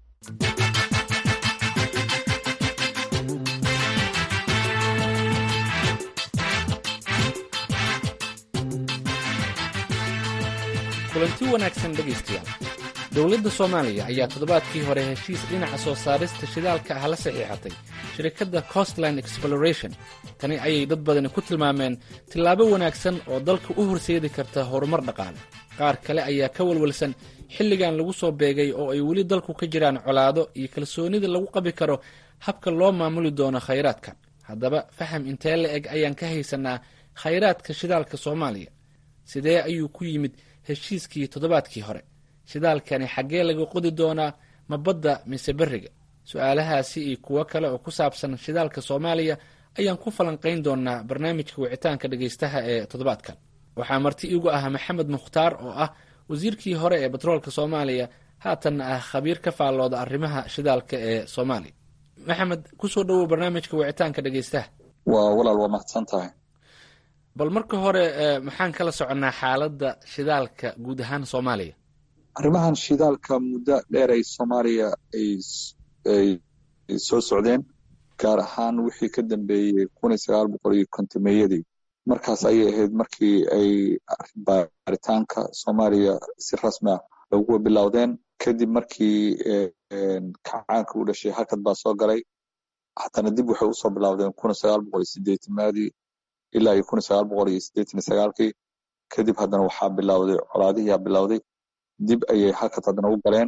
kulanti wanaagsan dhegaystayaal dowladda soomaaliya ayaa toddobaadkii hore heshiis dhinaca soo saarista shidaalka ah la saxiixatay shirkadda costline exploration tani ayay dad badani ku tilmaameen tillaabo wanaagsan oo dalka u horseedi karta horumar dhaqaale qaar kale ayaa ka walwalsan xilligan lagu soo beegay oo ay weli dalku ka jiraan colaado iyo kalsoonida lagu qabi karo habka loo maamuli doono khayraadka haddaba faham intee la eg ayaan ka haysanaa khayraadka shidaalka soomaaliya sidee ayuu ku yimid heshiiskii toddobaadkii hore shidaalkani xaggee laga qodi doonaa ma badda mise berriga su-aalahaasi iyo kuwo kale oo ku saabsan shidaalka soomaaliya ayaan ku falanqayn doonaa barnaamijka wicitaanka dhegaystaha ee toddobaadkan waxaa marti igu ah maxamed mukhtaar oo ah wasiirkii hore ee batroolka soomaaliya haatanna ah khabiir ka faallooda arrimaha shidaalka ee soomaaliya maxamed kusoo dhowow barnaamijka wicitaanka dhegaystaha waa walaal waa mahadsan tahay bal marka hore maxaan kala soconnaa xaaladda shidaalka guud ahaan soomaaliya arrimahan shidaalka muddo dheer ay soomaaliya ay soo socdeen gaar ahaan wixii ka dambeeyey kun iyo sagaal boqol iyo kontomeeyadii markaas ayay ahayd markii ay baaritaanka soomaaliya si rasmi ah ugu bilowdeen kadib markii kacaanka u dhashay halkad baa soo galay haddana dib waxay usoo bilowdeen kun iyo sagaal boqol iyo sideetimaadii ilaa iyo kun iyo sagaal boqol iyo siddeetan iyo sagaalkii kadib haddana waxaa bilowday colaadihiyaa bilowday dib ayay halkad haddana u galeen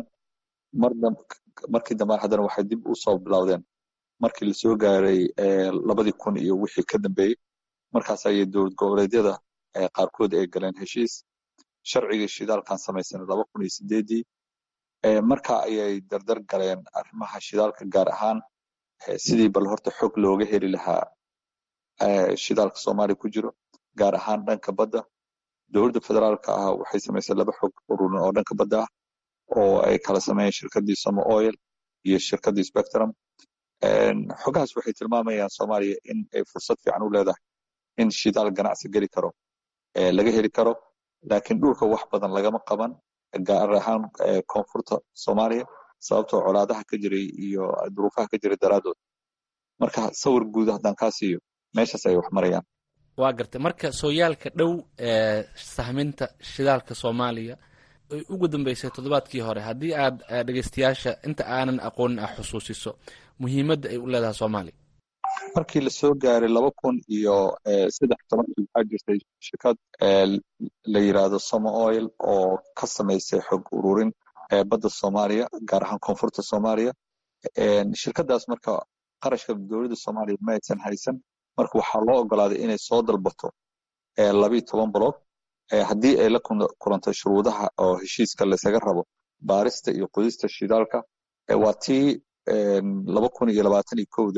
markii dambaan haddana waxay dib usoo bilowdeen markii lasoo gaaray labadii kun iyo wixii ka dambeeyey markaas ayay dowlad goboleedyada qaarkood ay galeen heshiis sharcigii shidaalkan samaysanay laba kun iyo sideedii marka ayay dardar galeen arrimaha shidaalka gaar ahaan sidii bal horta xog looga heli lahaa shidaalka soomaaliya ku jiro gaar ahaan dhanka badda dowladda federaalka ah waxay samaysay laba xog ururin oo dhanka badda ah oo ay kala sameeyeen shirkaddii somo oil iyo shirkaddii spectrum xogahaas waxay tilmaamayaan soomaaliya in ay fursad fiican u leedahay in shidaal ganacsi geli karo laga heli karo laakiin dhulka wax badan lagama qaban gaar ahaan koonfurta soomaaliya sababtoo colaadaha ka jiray iyo duruufaha ka jiray daraaddood marka sawir guud haddaan kaa siiyo meeshaas ay wax marayaan waa gartay marka sooyaalka dhow ee sahminta shidaalka soomaaliya ay ugu dambeysay toddobaadkii hore haddii aad dhegeystayaasha inta aanan aqoonin ah xusuusiso muhiimadda ay u leedahay soomaaliya markii lasoo gaaray laba kun iyo saddex tobankii waxaa jirtay shirkad la yiraahdo somo oil oo ka samaysay xog ururin badda soomaaliya gaar ahaan koonfurta soomaaliya shirkadaas marka qarashka dowladda soomaaliya ma aysan haysan marka waxaa loo ogolaaday inay soo dalbato labiyo toban boloog haddii ay la kulanto shuruudaha oo heshiiska laysaga rabo baarista iyo qodista shidaalka waa tii laba kun iyo labaatan iyo kowda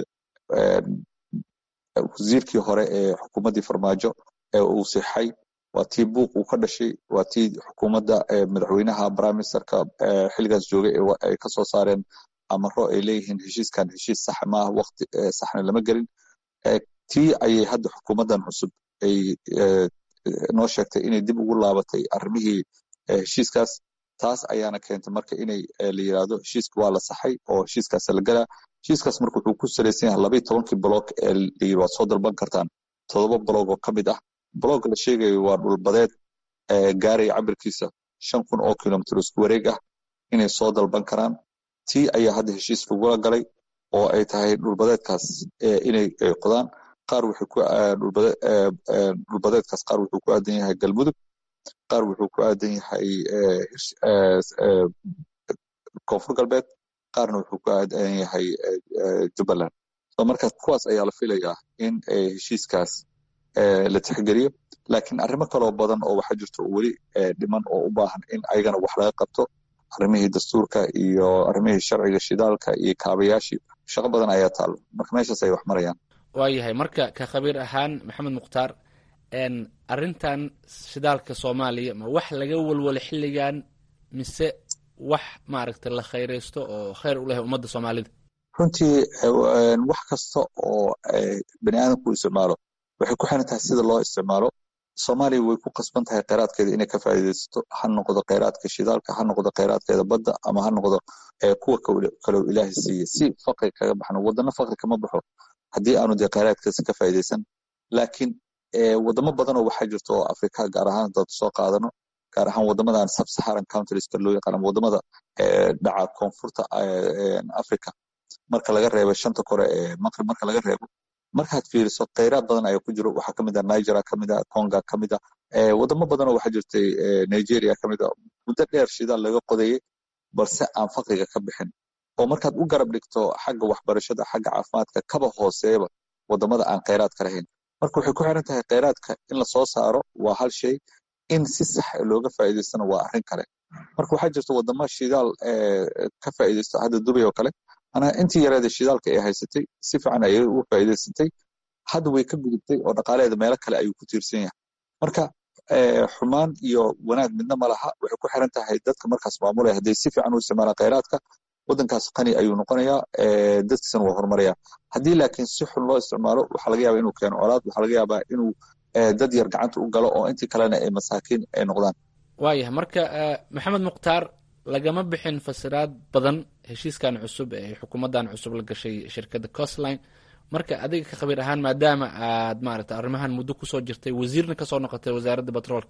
wasiirkii hore ee xukuumaddii farmaajo ee uu sixay waa tii buuq uu ka dhashay waa tii xukuumadda madaxweynaha brimeministerka xilligaas joogay ay kasoo saareen amaro ay leeyihiin heshiiskan heshiis sax maaha waqti saxna lama gelin tii ayay hadda xukuumaddan cusub ay noo sheegtay inay dib ugu laabatay arrimihii heshiiskaas taas ayaana keentay marka inay la yiraahdo heshiiska waa la saxay oo heshiiskaas la galaa heshiiskaas marka wuxuu ku salaysan yahay labayo tobankii bloog ee layiri waad soo dalban kartaan todoba bloog oo ka mid ah bloog la sheegayo waa dhulbadeed gaaraya cabirkiisa shan kun oo kilomitr isku wareeg ah inay soo dalban karaan tii ayaa hadda heshiis lagula galay oo ay tahay dhulbadeedkaas inay qodaan qaar wuxuu ku dhulbadeedkaas qaar wuxuu ku aadan yahay galmudug qaar wuxuu ku aadan yahay koonfur galbeed qaarna wuxuu ku aadan yahay jubbaland marka kuwaas ayaa la filayaa in heshiiskaas la tixgeliyo laakiin arrimo kaloo badan oo waxaa jirto weli dhiman oo u baahan in ayagana wax laga qabto arrimihii dastuurka iyo arrimihii sharciga shidaalka iyo kaabayaashii shaqo badan ayaa taalo marka meeshaas ay wax marayaan waayahay marka ka khabiir ahaan maxamed mukhtaar arrintan shidaalka soomaaliya ma wax laga walwalo xilligan mise wax maaragtay la khayraysto oo khayr u leh ummadda soomaalida runtii wax kasta oo bani aadamku isticmaalo waxay ku xiran tahay sida loo isticmaalo soomaaliya way ku qasban tahay kheyraadkeeda inay ka faa'iidaysato ha noqdo kheyraadka shidaalka ha noqdo kheyraadkeeda badda ama ha noqdo kuwa kaloo ilaahay siiye si faqri kaga baxno wadano faqri kama baxo haddii aanu dee kheyraadkaasi ka faa'iidaysan laakiin wadamo badan oo waxaa jirta oo afrika gaar ahaan dad soo qaadano gaar ahaan wadamadan subsaharan countrieska loo yaqaan wadamada dhaca koonfurta africa marka laga reebo shanta kore ee maqrib marka laga reebo markaad fiiriso kheyraad badan ayaa ku jiro waxaa kamid ah nigeria kamid ah conga kamid ah wadamo badan oo waxaa jirtay nigeria kamid ah muddo dheer shidaal laga qodayay balse aan faqriga ka bixin oo markaad u garab dhigto xagga waxbarashada xagga caafimaadka kaba hooseeba wadamada aan kheyraadka lahayn marka waxay ku xiran tahay kheyraadka in lasoo saaro waa hal shay in si sax looga faa'iidaystana waa arrin kale marka waxaa jirta wadamo shidaal ka faa'iidaysto hadda dubay oo kale anaa intii yareeda shidaalka ay haysatay si fiican ayay uga faa'iidaysatay hadda way ka gudubtay oo dhaqaaleeda meelo kale ayuu ku tiirsan yahay marka xumaan iyo wanaag midna ma laha waxay ku xiran tahay dadka markaas maamulaya hadday si fiican u isticmaalaan kheyraadka waddankaas qani ayuu noqonayaa dadkiisana waa horumaraya haddii laakiin si xun loo isticmaalo waxaa laga yaabaa inuu keeno colaad waxaa laga yaabaa inuu dad yar gacanta u galo oo intii kalena ay masaakiin ay noqdaan waayahay marka maxamed mukhtaar lagama bixin fasiraad badan heshiiskan cusub ee xukuumaddan cusub la gashay shirkadda costline marka adiga ka khabiir ahaan maadaama aad maaragta arrimahan muddo kusoo jirtay wasiirna kasoo noqotay wasaaradda batroolka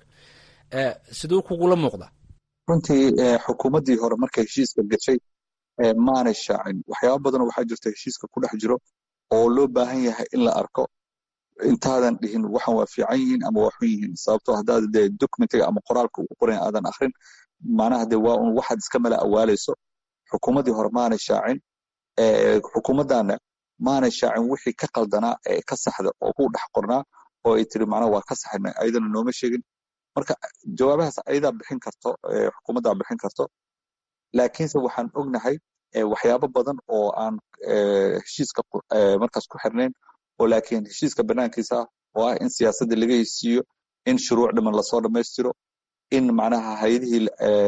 siduu kugula muuqda runtii xukuumaddii hore markay heshiiska gashay maanay shaacin waxyaaba badanoo waxaa jirta heshiiska ku dhex jiro oo loo baahan yahay in la arko intaadan dhihin waxan waa fiican yihiin ama waa xun yihiin sababtoo haddaad dee documentiga ama qoraalka ugu qoran aadan akrin macnaha dee waa un waxaad iska mala awaalayso xukuumaddii hore maanay shaacin xukuumaddaana maanay shaacin wixii ka qaldanaa ee ka saxda oo ku dhex qornaa oo ay tiri macnaha waa ka saxina ayadana nooma sheegin marka jawaabahaas ayadaa bixin karto xukuumaddaa bixin karto laakiinse waxaan ognahay waxyaabo badan oo aan heshiiska markaas ku xirnayn oo laakiin heshiiska banaankiisa ah oo ah in siyaasadda laga hesiiyo in shuruuc dhiman lasoo dhammaystiro in macnaha hayadihii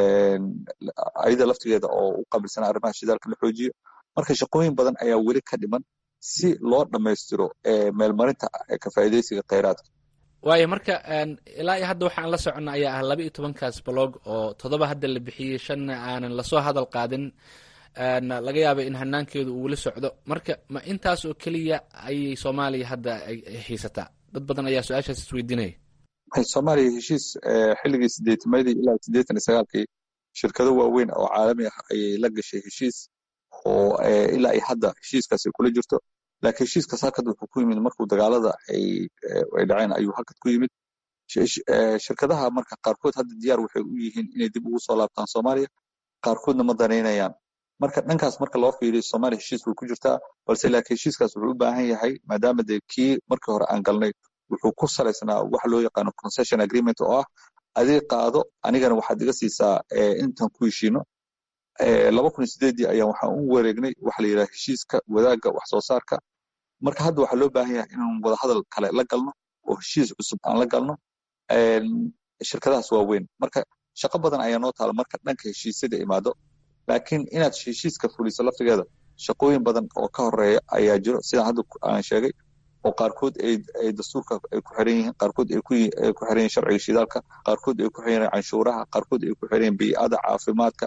ayada laftigeeda oo u qabilsana arrimaha shidaalka la xoojiyo marka shaqooyin badan ayaa weli ka dhiman si loo dhammaystiro meelmarinta ka faa'iidaysiga kheyraadka waayo marka ilaa iyo hadda waxaan la soconna ayaa ah laba iyo tobankaas blog oo toddoba hadda la bixiyey shanna aanan lasoo hadal qaadin laga yaaba in hanaankeedu uu weli socdo marka ma intaas oo keliya ayay soomaaliya hadda xiisataa dad badan ayaa su-aashaas isweydiinaya soomaaliya heshiis xilligii sideetimadii ilaa siddeetan iyo sagaalkii shirkado waaweyn oo caalami ah ayay la gashay heshiis oo ilaa iyo hadda heshiiskaas ay kula jirto laakiin heshiiskaas halkad wuxuu ku yimid markuu dagaalada ay dhaceen ayuu halkad ku yimid shirkadaha marka qaarkood hadda diyaar waxay u yihiin inay dib ugu soo laabtaan soomaaliya qaarkoodna ma danaynayaan marka dhankaas marka loo fiiriyo soomaaliya heshiis way ku jirtaa balse laakiin heshiiskaas wuxuu u baahan yahay maadaama dee kii markii hore aan galnay wuxuu ku salaysnaa waxa loo yaqaano concession agreement oo ah adig qaado anigana waxaad iga siisaa intaan ku heshiino laba kun iyo sideedii ayaan waxaan u wareegnay waxa la yidhaha heshiiska wadaagga wax soo saarka marka hadda waxaa loo baahan yahay inaan wadahadal kale la galno oo heshiis cusub aan la galno shirkadahaas waaweyn marka shaqo badan ayaa noo taala marka dhanka heshiisyada imaado laakiin inaad heshiiska fuliso laftigeeda shaqooyin badan oo ka horeeya ayaa jiro sidaan hadda aan sheegay oo qaarkood ay dastuurka ay ku xiran yihiin qaarkood ay ku xiran yihiin sharciga shidaalka qaarkood ay ku xiran yihiin canshuuraha qaarkood ay ku xiran yihiin bii'ada caafimaadka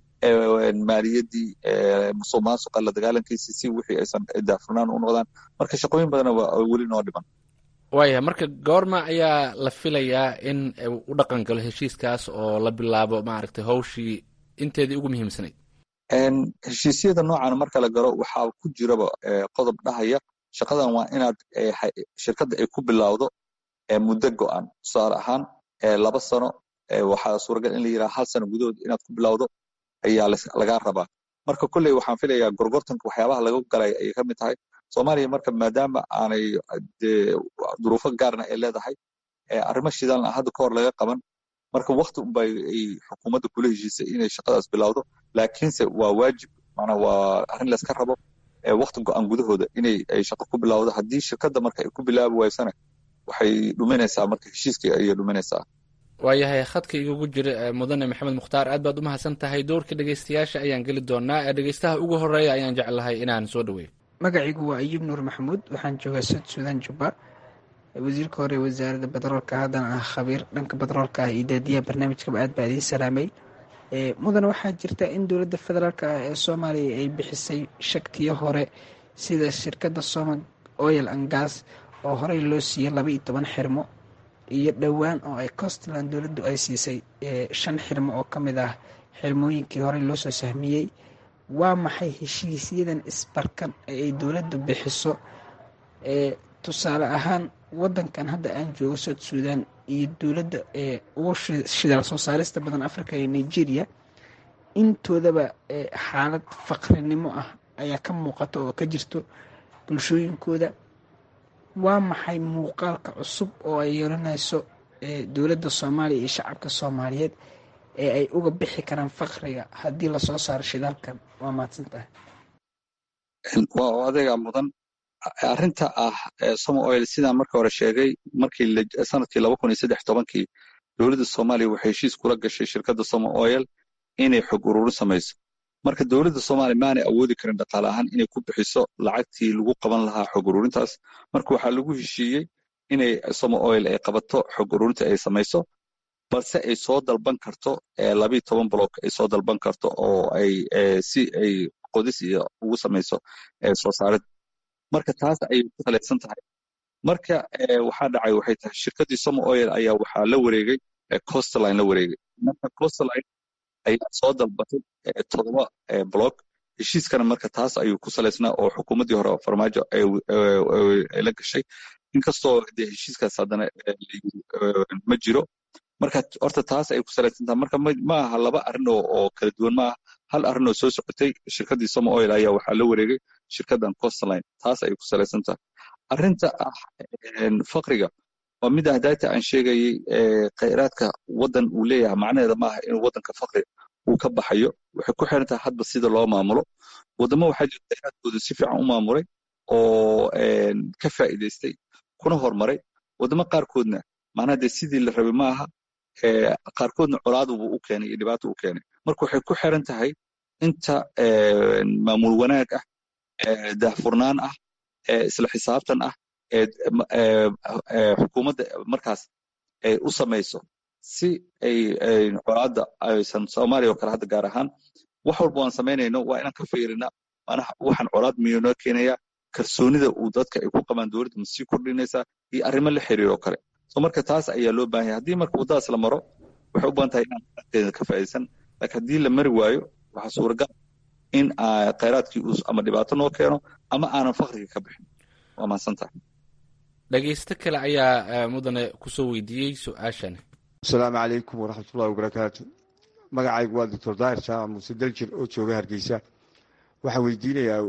maaliyaddii musuq maasuqa la dagaalankiisa si wixii aysan daafurnaan u noqdaan marka shaqooyin badana waa weli noo dhiman waaya marka goorma ayaa la filayaa in u dhaqan galo heshiiskaas oo la bilaabo maaragtay hawshii inteedii ugu muhiimsanayd heshiisyada noocan marka la galo waxaa ku jiraba qodob dhahaya shaqadan waa inaad shirkadda ay ku bilowdo muddo go'an tusaale ahaan laba sano waxaa suuragal in la yidhaha hal sano gudahood inaad ku bilowdo ayaa lagaa rabaa marka kolley waxaan filayaa gorgortanka waxyaabaha laga galay ayay ka mid tahay soomaaliya marka maadaama aanay dee duruufo gaarna ay leedahay arrimo shidaalna hadda ka hor laga qaban marka wakti unba ay xukuumadda kula heshiisay inay shaqadaas bilowdo laakiinse waa waajib mana waa arrin layska rabo wakti go-aan gudahooda inay ay shaqo ku bilowdo haddii shirkadda marka ay ku bilaabi waysana waxay dhuminaysaa marka heshiiskii ayay dhuminaysaa waayahay khadka igugu jira mudane maxamed mukhtaar aad baad u mahadsan tahay dowrka dhegeystayaasha ayaan geli doonaa ee dhegeystaha ugu horeeya ayaan jeclahay inaan soo dhaweeyo magacaygu waa ayuub nuur maxamuud waxaan joogaa sud suudaan jubba wasiirka hore wasaaradda batroolka haddana ah khabiir dhanka batroolka ah iyo daadiyaha barnaamijkaba aad baa idiin salaamay mudane waxaa jirta in dowladda federaalk ah ee soomaaliya ay bixisay shagtiyo hore sida shirkadda somal oil and gas oo horey loo siiyey laba iyo toban xirmo iyo dhowaan oo ay costland dowladdu ay siisay shan xirmo oo ka mid ah xirmooyinkii horey loo soo sahmiyey waa maxay heshiisyadan isbarkan ee ay dowladdu bixiso tusaale ahaan wadankan hadda aan joogo south suudan iyo dowladda ee ugu shidaal soo saarista badan africa iyo nigeria intoodaba xaalad faqrinimo ah ayaa ka muuqata oo ka jirto bulshooyinkooda waa maxay muuqaalka cusub oo ay yeelanayso dowladda soomaaliya iyo shacabka soomaaliyeed ee ay uga bixi karaan fakriga haddii lasoo saaro shidaalkan waa mahadsan tahay waa adeega mudan arrinta ah somo oil sidaan marka hore sheegay markii sanadkii laba kun iyo saddex tobankii dowladda soomaaliya waxay heshiis kula gashay shirkadda somo oil inay xog ururin samayso marka dowladda soomaaliya maanay awoodi karin dhaqaale ahaan inay ku bixiso lacagtii lagu qaban lahaa xog ururintaas marka waxaa lagu heshiiyey inay somo oil ay qabato xog ururinta ay samayso balse ay soo dalban karto labiiyo toban block ay soo dalban karto oo ay si ay qodis iyo ugu samayso soo saarid marka taas ayay ku salaysan tahay marka waxaa dhacay waxay tahay shirkaddii somo oil ayaa waxaa la wareegay costaline la wareegay marka costaline ayaa soo dalbatay todoba block heshiiskana marka taas ayuu ku salaysnaa oo xukuumaddii hore farmaajo ay la gashay inkastoo dee heshiiskaas haddana ma jiro marka horta taas ay ku salaysan tahay marka ma aha laba arrin oo kala duwan ma aha hal arrin oo soo socotay shirkaddii somo oil ayaa waxaa la wareegay shirkaddan costaline taas ayay ku salaysan tahay arrinta ah fakriga waa mid ah daata aan sheegayey khayraadka waddan uu leeyahay macnaheeda maaha inuu waddanka fakri uu ka baxayo waxay ku xiran tahay hadba sida loo maamulo waddamo waxaa jira khayraadkooda si fiican u maamulay oo ka faa'iidaystay kuna horumaray waddamo qaarkoodna macnaha dee sidii la rabay maaha qaarkoodna colaadubu u keenay iyo dhibaato u keenay marka waxay ku xiran tahay inta maamul wanaag ah daahfurnaan ah isla xisaabtan ah xukuumadda markaas ay u samayso si ay colaadda aysan soomaaliya oo kale hadda gaar ahaan wax walba waan samaynayno waa inaan ka fiirina manaha waxaan colaad miyuu noo keenaya kalsoonida uu dadka ay ku qabaan dowladda ma sii kordhinaysaa iyo arrimo la xiriir oo kale so marka taas ayaa loo baahan yahay haddii marka waddadaas la maro waxay u badan tahay inaan khayraadkeeda ka faa'iidaysan laakiin haddii la mari waayo waxaa suuragal in khayraadkii uu ama dhibaato noo keeno ama aanan fakriga ka bixin waa mahadsan tahay dhegeysto kale ayaa mudane kusoo weydiiyey su-aashan asalaamu calaykum waraxmatullahi wabarakaatu magacaygu waa doctor daahir jaamac muuse daljir oo jooga hargeysa waxaan weydiinayaa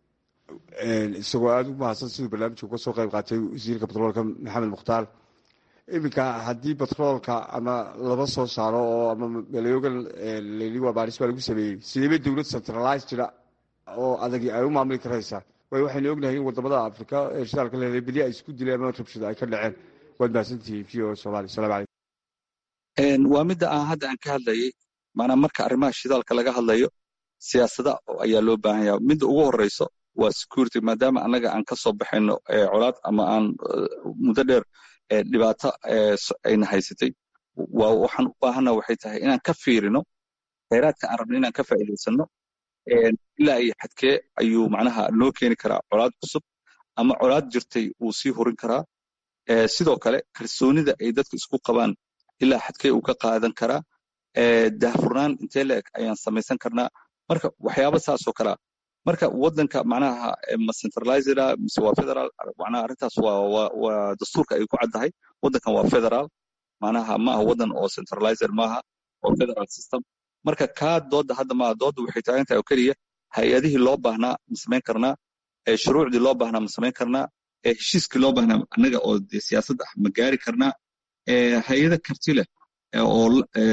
isagoo aada u mahadsan siduu barnaamijka uga soo qayb qaatay wasiirka batroolka maxamed mukhtaar iminka haddii batroolka ama laba soo saaro oo ama maleogan leli waa baaris baa lagu sameeyey sideeba dowlad centralizeda oo adagi ay u maamuli karaysaa waayo waxaynu ognahay in wadamada afrika ee shidaalka leedahay beli ay isku dileen ama rabshada ay ka dhaceen waad mahadsantihiin v o somalia salamu calaykum waa midda aan hadda aan ka hadlayay maanaa marka arrimaha shidaalka laga hadlayo siyaasada ayaa loo baahan yaha midda ugu horeyso waa security maadaama annaga aan ka soo baxayno colaad ama aan muddo dheer dhibaato ayna haysatay waxaan u baahana waxay tahay inaan ka fiirino khayraadka aan rabno inaan ka faa'iidaysano ilaa iyo xadkee ayuu macnaha noo keeni karaa colaad cusub ama colaad jirtay uu sii horin karaa sidoo kale kalsoonida ay dadka isku qabaan ilaa xadkee uu ka qaadan karaa daahfurnaan intee la eg ayaan samaysan karnaa marka waxyaaba saasoo kalea marka waddanka macnaha ma centralized mise waa federal macnaha arrintaas waa waa dastuurka ay ku caddahay waddankan waa federal macnaha ma aha waddan oo centralized maaha oo federal system marka kaa doodda hadda maaha doodda waxay taagan tahay oo keliya hay-adihii loo baahnaa ma samayn karnaa shuruucdii loo baahnaa ma samayn karnaa heshiiskii loo baahnaa annaga oo de siyaasad ah ma gaari karnaa hay-ado karti leh oo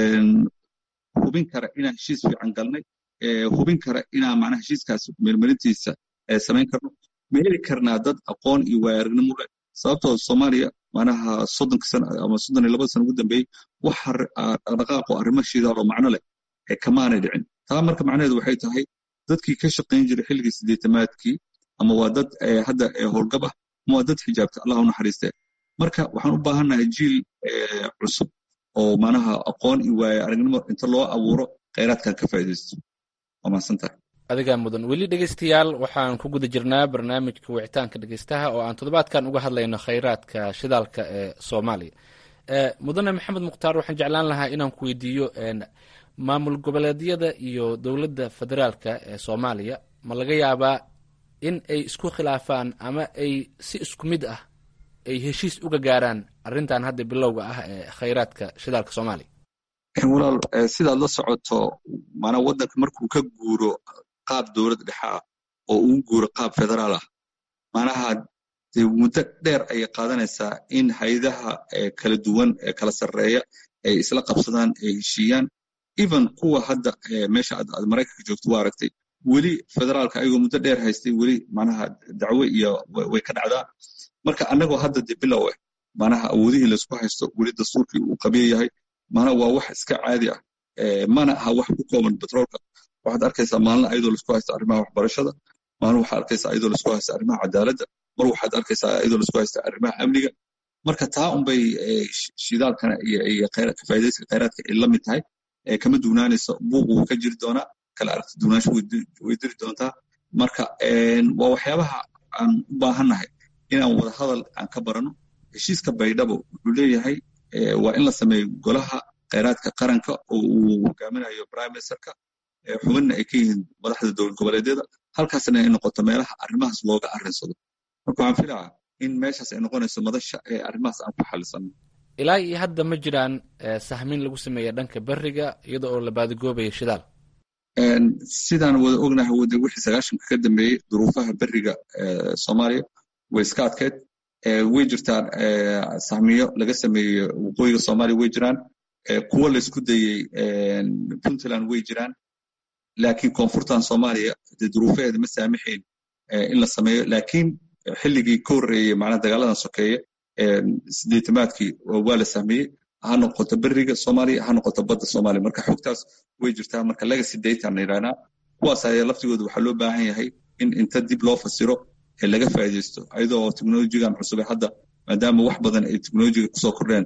hubin kara inaan heshiis fiican galnay hubin kara inaan macnaha heshiiskaas meelmarintiisa samayn karno ma heli karnaa dad aqoon iyo waayaragnimo leh sababtoo soomaaliya macnaha soddonka sano ama soddon iyo labada sano ugu dambeeyey wax dhaqdhaqaaqo arrimo shidaal oo macno leh kamaanay dhicin taa marka macnaheedu waxay tahay dadkii ka shaqayn jiray xilligii sideetamaadkii ama waa dad hadda howlgab ah ama waa dad xijaabta allah u naxariiste marka waxaan u baahannahay jiil cusub oo macnaha aqoon iyo waaye aragnimo inta loo abuuro khayraadkan ka faa'iidaysto waa mahadsantahay adigaa mudan weli dhegeystayaal waxaan ku guda jirnaa barnaamijka wicitaanka dhegeystaha oo aan toddobaadkan uga hadlayno khayraadka shidaalka ee soomaaliya mudane maxamed mukhtaar waxaan jeclaan lahaa inaan ku weydiiyo maamul goboleedyada iyo dowladda federaalka ee soomaaliya ma laga yaabaa in ay isku khilaafaan ama ay si isku mid ah ay heshiis uga gaaraan arrintan hadda bilowga ah ee khayraadka shidaalka soomaaliya walaal sidaad la socoto maanaa waddanka markuu ka guuro qaab dowlad dhexe ah oo uu guuro qaab federaal ah macnaha dee muddo dheer ayay qaadanaysaa in haydaha kala duwan ee kala sarreeya ay isla qabsadaan ay heshiiyaan even kuwa hadda meesha aad maraykanka joogto waa aragtay weli federaalka ayagoo muddo dheer haystay weli macnaha dacwo iyo way ka dhacdaa marka annagoo hadda de bilow ah macnaha awoodihii laysku haysto weli dastuurkii uu qabiya yahay macnaha waa wax iska caadi ah mana aha wax ku kooban betroolka waxaad arkaysaa maalin ayadoo laisku haysto arrimaha waxbarashada maalin waxaad arkaysaa ayadoo laisku haysto arrimaha cadaaladda mar waxaad arkaysaa ayadoo laisku haysto arrimaha amniga marka taa unbay shidaalkana iyo ka faa'idayska khayraadka ay la mid tahay kama duunaanayso buuq wuu ka jiri doonaa kala aragti duunaansho way diri doontaa marka waa waxyaabaha aan u baahannahay inaan wada hadal aan ka barano heshiiska baydhabo wuxuu leeyahay waa in la sameeyo golaha khayraadka qaranka oo uu hogaaminayo prime ministerka xubinna ay ka yihiin madaxda dowlad goboleedyada halkaasna ay noqoto meelaha arrimahaas looga arrinsado marka waxaan filaa in meeshaas ay noqonayso madasha ee arrimahaas aan ku xalisano ilaa iyo hadda ma jiraan sahmin lagu sameeya dhanka beriga iyada oo la baadigoobayo shidaal sidaan wada ognahay wade wixii sagaashanka ka dambeeyey duruufaha beriga soomaaliya way iska adkeyd way jirtaan sahmiyo laga sameeyey waqooyiga soomaaliya way jiraan kuwo laysku dayey puntland way jiraan laakiin koonfurtan soomaaliya dee duruufaheeda ma saamaxayn in la sameeyo laakiin xilligii ka horreeyey macnaa dagaaladan sokeeye sideetamaadkii waa la sahmiyey ha noqoto beriga soomaaliya ha noqoto badda soomaaliya marka xogtaas way jirtaa marka legacy data na yidhahnaa kuwaas ayaa laftigooda waxaa loo baahan yahay in inta dib loo fasiro ee laga faa'iidaysto ayadoo teknolojigan cusub ee hadda maadaama wax badan ay teknolojiga kusoo kordheen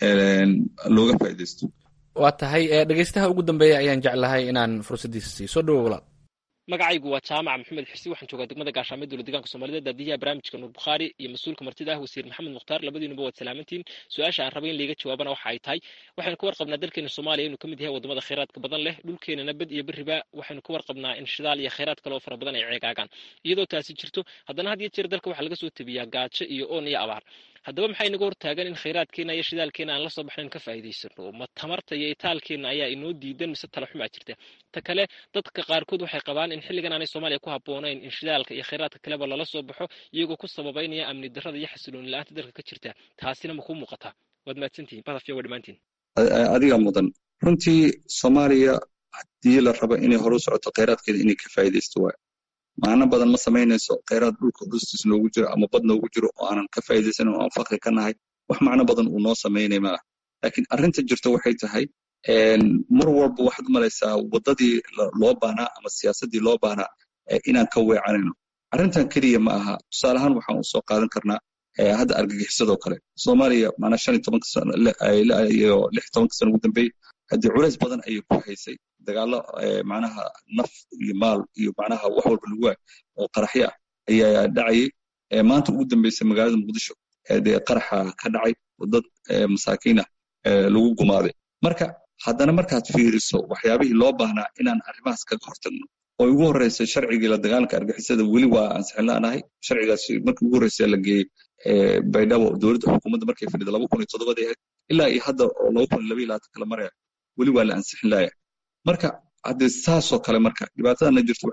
looga faa'iidaysto waa tahay dhegeystaha ugu dambeeya ayaan jeclahay inaan fursaddiisa siiyo soo dhowo walaal magacaygu waa jaamac maxamed xirsi waxaan joogaa degmada gaashaamee dowlad deegaanka soomaalida daadiyaha barnaamijka nuur bukhaari iyo mas-uulka martida ah wasiir maxamed mukhtaar labadiinuba waad salaamantiin su-aasha aan raba in laiga jawaabana waxa ay tahay waxaynu ka warqabnaa dalkeena soomaaliya inuu ka mid yahay wadamada khayraadka badan leh dhulkeenana bad iyo beriba waxaynu ka warqabnaa in shidaal iyo khayraad kale oo fara badan ay ceegaagaan iyadoo taasi jirto haddana had iyo jeer dalka waxaa laga soo tebiyaa gaajo iyo oon iyo abaar haddaba maxay inaga hortaagan in khayraadkeena iyo shidaalkeena aan la soo baxnayn ka faa'iidaysano ma tamarta iyo itaalkeena ayaa inoo diidan mise tala xumaa jirta ta kale dadka qaarkood waxay qabaan in xilligan aanay soomaaliya ku habboonayn in shidaalka iyo khayraadka kaleba lala soo baxo iyagoo ku sababaynaya amni darrada iyo xasilooni la-aanta dalka ka jirta taasina ma kuu muuqataa waad mahadsantihin badafya waa dhammaantiin adiga mudan runtii soomaaliya haddii la rabo inay horu socoto khayraadkeeda inay ka faa'iidaysto waay macno badan ma samaynayso khayraad dhulka hoostiis noogu jiro ama bad noogu jiro oo aanan ka faa'iidaysan oo aan fakri ka nahay wax macno badan uu noo samaynay ma ah laakiin arrinta jirta waxay tahay mar walba waxaad malaysaa waddadii loo baahnaa ama siyaasaddii loo baahnaa inaan ka weecanayno arrintan keliya ma aha tusaale ahaan waxaan u soo qaadan karnaa hadda argagixisadoo kale soomaaliya macnaa shan iyo tobanka sano iyo lix tobanka sano ugu dambeeyey haddii culays badan ayay ku haysay dagaallo macnaha naf iyo maal iyo macnaha wax walba lagu waay oo qaraxyo ah ayaa dhacayay maanta ugu dambeysay magaalada muqdisho dee qaraxa ka dhacay oo dad masaakiin ah lagu gumaaday marka haddana markaad fiiriso waxyaabihii loo baahnaa inaan arrimahaas kaga hortagno oo ugu horreysay sharcigii la dagaalanka argixisada weli waa ansixin la'nahay sharcigaas markii ugu horreysay la geeyey baydhabo dowladda xukuumadda markay fadhida laba kun iyo toddobadii ahayd ilaa iyo hadda oo laba kun iyo laba iyo labaatan kala maraya weli waa la ansixin laaya marka haddee saasoo kale marka dhibaatadana jirto waxay tahay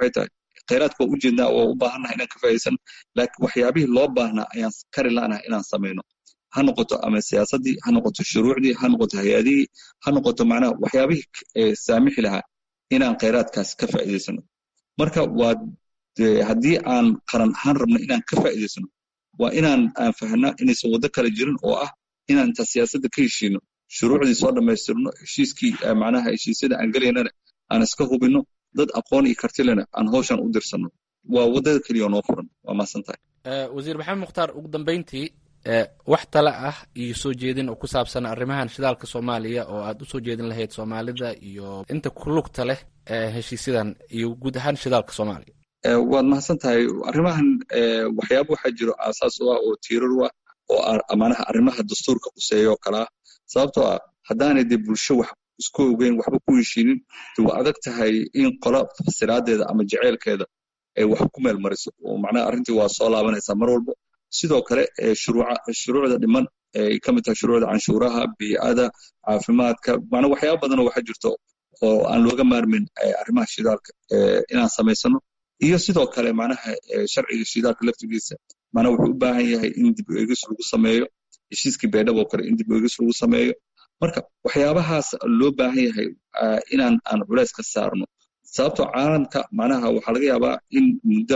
khayraadka waa ujeednaa waa u baahannahay inaan ka faa'iidaysan laakiin waxyaabihii loo baahnaa ayaan kari la'nahay inaan samayno ha noqoto ama siyaasaddii ha noqoto shuruucdii ha noqoto hay-adihii ha noqoto macnaha waxyaabihii saamixi lahaa inaan khayraadkaas ka faa'iidaysano marka waa haddii aan qaran ahaan rabno inaan ka faa'iidaysano waa inaan aan fahnaa inaysan waddo kale jirin oo ah inaan inta siyaasadda ka heshiino shuruucdii soo dhammaystirno heshiiskii macnaha heshiisyada aan gelaynana aan iska hubinno dad aqoon iyo kartilena aan hawshan u dirsanno waa waddada keliya noo furan waa maasan tahay wasiir maxamed mukhtaar ugu dambeyntii wax tale ah iyo soo jeedin oo ku saabsan arrimahan shidaalka soomaaliya oo aad u soo jeedin lahayd soomaalida iyo inta ku lugta leh heshiisyadan iyo guud ahaan shidaalka soomaaliya waad mahadsan tahay arrimahan waxyaaba waxaa jiro aasaas u ah oo tiirar u ah oo amaanaha arrimaha dastuurka quseeya oo kale ah sababtoo ah haddaanay dee bulsho wax isku ogeyn waxba ku heshiinin de waa adag tahay in qola fasiraadeeda ama jeceylkeeda ay wax ku meel mariso oo macnaha arrintii waa soo laabanaysaa mar walba sidoo kale shuruucda dhiman ay ka mid tahay shuruucda canshuuraha bii'ada caafimaadka macnaa waxyaaba badanoo waxa jirto oo aan looga maarmin arrimaha shidaalka inaan samaysano iyo sidoo kale macnaha sharciga shidaalka laftigiisa macnaha wuxuu u baahan yahay in dib u eegis lagu sameeyo heshiiskii beedhab oo kale in dib u eegis lagu sameeyo marka waxyaabahaas loo baahan yahay inaan aan culays ka saarno sababtoo caalamka macnaha waxaa laga yaabaa in muddo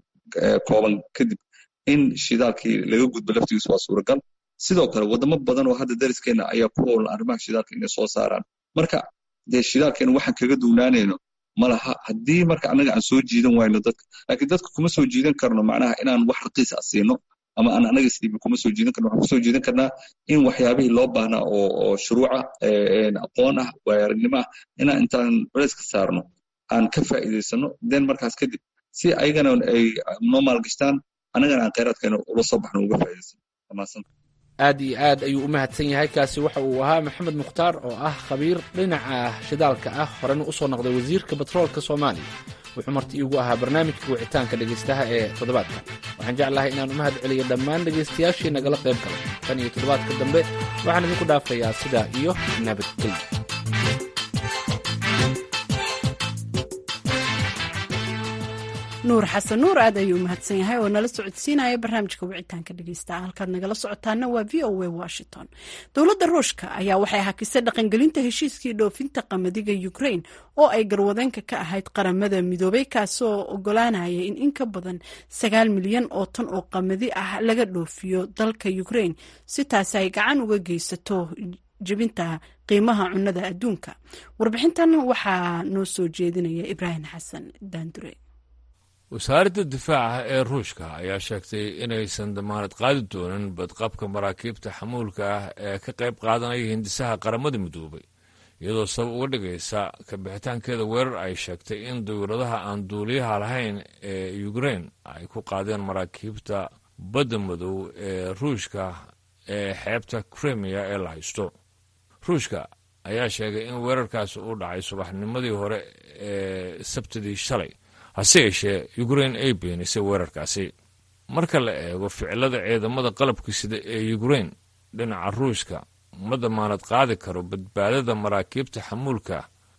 kooban kadib in shidaalkii laga gudbo laftigiisu waa suuragal sidoo kale waddamo badan oo hadda dariskeena ayaa ku howlan arrimaha shidaalka inay soo saaraan marka dee shidaalkeena waxaan kaga duunaanayno malaha haddii marka annaga aan soo jiidan wayno dadka laakiin dadka kuma soo jiidan karno macnaha inaan wax raqiis ah siino ama aan annaga isdhiibi kuma soo jiidan karno waxaan kusoo jiidan karnaa in waxyaabihii loo baahnaa oo oo shuruuca aqoon ah waayaaragnimo ah inaan intaan culays ka saarno aan ka faa'iidaysano den markaas kadib si ayagana ay noo maalgashtaan annagana aan khayraadkeena ula soo baxno uga faa'iidaysano wamaadsan aad iyo aad ayuu u mahadsan yahay kaasi waxa uu ahaa maxamed mukhtaar oo ah khabiir dhinaca shidaalka ah horena u soo noqday wasiirka batroolka soomaaliya wuxuu marti iigu ahaa barnaamijka wicitaanka dhegaystaha ee toddobaadka waxaan jeclahay inaan u mahad celiyo dhammaan dhegaystayaashii nagala qayb galay tan iyo toddobaadka dambe waxaan idinku dhaafayaa sidaa iyo nabadgelyo nuur xasan nuur aad ayuu umahadsan yahay oo nala socodsiinaya barnaamijka wicitaanka dhegeysta halkaad nagala socotaana waa v o a washington dowladda ruushka ayaa waxay hakisay dhaqangelinta heshiiskii dhoofinta qamadiga ukraine oo ay garwadeenka ka ahayd qaramada midoobay kaasoo ogolaanaya in in ka badan sagaal milyan oo tan oo qamadi ah laga dhoofiyo dalka ukraine si taasi ay gacan uga geysato jebinta qiimaha cunnada adduunka warbixintan waxaa noo soo jeedinaya ibraahim xasan daandure wasaaradda difaaca ee ruushka ayaa sheegtay inaysan damaanad qaadi doonin badqabka maraakiibta xamuulka ah ee ka qayb qaadanaya hindisaha qaramada midoobay iyadoo sabab uga dhigaysa kabixitaankeeda weerar ay sheegtay in dawladaha aan duuliyaha lahayn ee ukrein ay ku qaadeen maraakiibta badda madow ee ruushka ee xeebta krimiya ee la haysto ruushka ayaa sheegay in weerarkaasi uu dhacay subaxnimadii hore ee sabtidii shalay hase yeeshee ukrein ay beenisay weerarkaasi marka la eego ficilada ciidamada qalabka sida ee ukrein dhinaca ruushka ma damaanad qaadi karo badbaadada maraakiibta xamuulka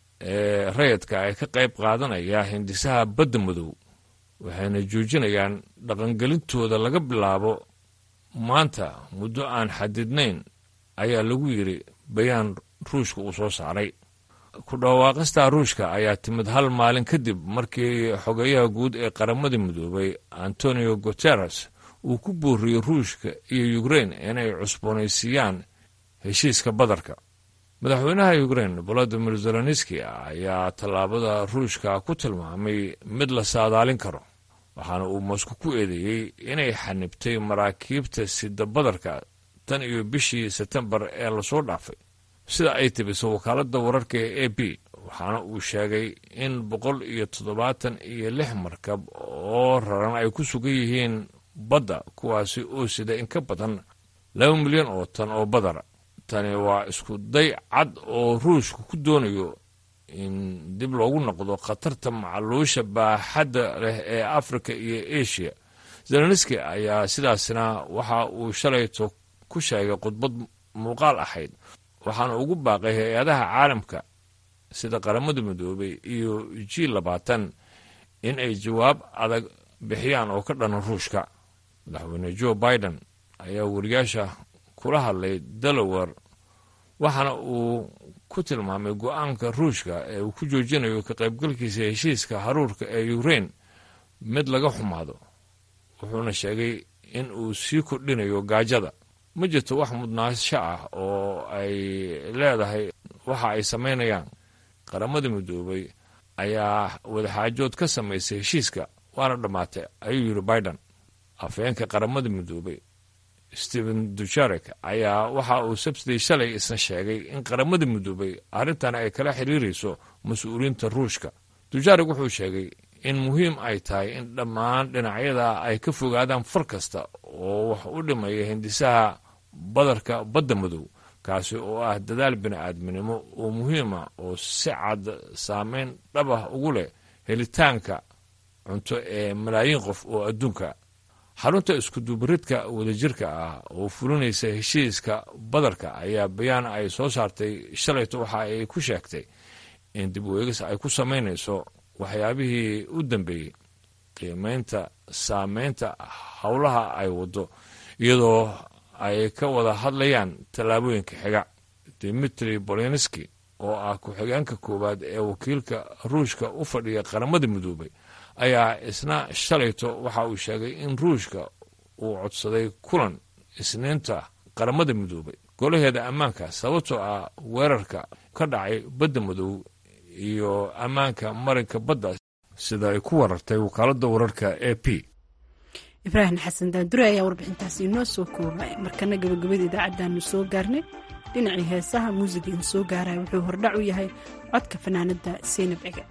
ee rayadka ay ka qayb qaadanaya hindisaha badda madow waxayna joojinayaan dhaqangelintooda laga bilaabo maanta muddo aan xadidnayn ayaa lagu yidhi bayaan ruushka uu soo saaray ku dhawaaqista ruushka ayaa timid hal maalin kadib markii xogeyaha guud ee qaramada midoobay antonio guteres uu ku booriyey ruushka iyo ukrein inay cusboonaysiiyaan heshiiska badarka madaxweynaha ukrein volodimir zelenski ayaa tallaabada ruushka ku tilmaamay mid la saadaalin karo waxaana uu mosco ku eedeeyey inay xanibtay maraakiibta sida badarka tan iyo bishii sebtembar ee lasoo dhaafay sida ay tibiso wakaaladda wararka ee a b waxaana uu sheegay in boqol iyo toddobaatan iyo lix markab oo raran ay ku sugan yihiin badda kuwaasi oo sida in ka badan laba milyan oo tan oo badara tani waa isku day cad oo ruushka ku doonayo in dib loogu noqdo khatarta macaluusha baaxadda leh ee afrika iyo asia zelenski ayaa sidaasna waxa uu shalayto ku sheegay khudbad muuqaal ahayd waxaana ugu baaqay hay-adaha caalamka sida qaramada midoobay iyo g labaatan in ay jawaab adag bixiyaan oo ka dhanan ruushka madaxweyne joe biden ayaa wariyaasha kula hadlay delaware waxaana uu ku tilmaamay go-aanka ruushka ee uu ku joojinayo ka qaybgalkiisa heshiiska haruurka ee ukrain mid laga xumaado wuxuuna sheegay in uu sii kordhinayo gaajada ma jirto wax mudnaasho ah oo ay leedahay waxa ay samaynayaan qaramada midoobay ayaa wadaxaajood ka samaysay heshiiska waana dhammaatay ayuu yidhi biden afhayeenka qaramada midoobay stephen dujarek ayaa waxa uu sabsiday shalay isna sheegay in qaramada midoobay arrintan ay kala xiriirayso mas-uuliyiinta ruushka dujarek wuxuu sheegay in muhiim ay tahay in dhammaan dhinacyada ay ka fogaadaan far kasta oo wax u dhimaya hindisaha badarka badda madow kaasi oo ah dadaal bini-aadminimo oo muhiima oo si cad saameyn dhab ah ugu leh helitaanka cunto ee malaayiin qof oo adduunka xarunta iskudubaridka wadajirka ah oo fulinaysa heshiiska badarka ayaa bayaan ay soo saartay shalayto waxa ay ku sheegtay in dib weegis ay ku samaynayso waxyaabihii u dambeeyey qiimeynta saameynta howlaha ay waddo iyadoo ay ka wada hadlayaan tallaabooyinka xiga dimitri bolinski oo ah ku-xigeenka koowaad ee wakiilka ruushka u fadhiya qaramada midoobay ayaa isna shalayto waxa uu sheegay in ruushka uu codsaday kulan isniinta qaramada midoobay golaheeda ammaanka sababtoo ah weerarka ka dhacay badda madow iyo ammaanka marinka badda sida ay ku warartay wakaaladda wararka e p ibraahim xasan daandure ayaa warbixintaasi inoo soo koobay markana gabagabada idaacaddaanu soo gaarnay dhinacii heesaha muusiga in soo gaaraya wuxuu hordhac u yahay codka fanaanadda seynab cege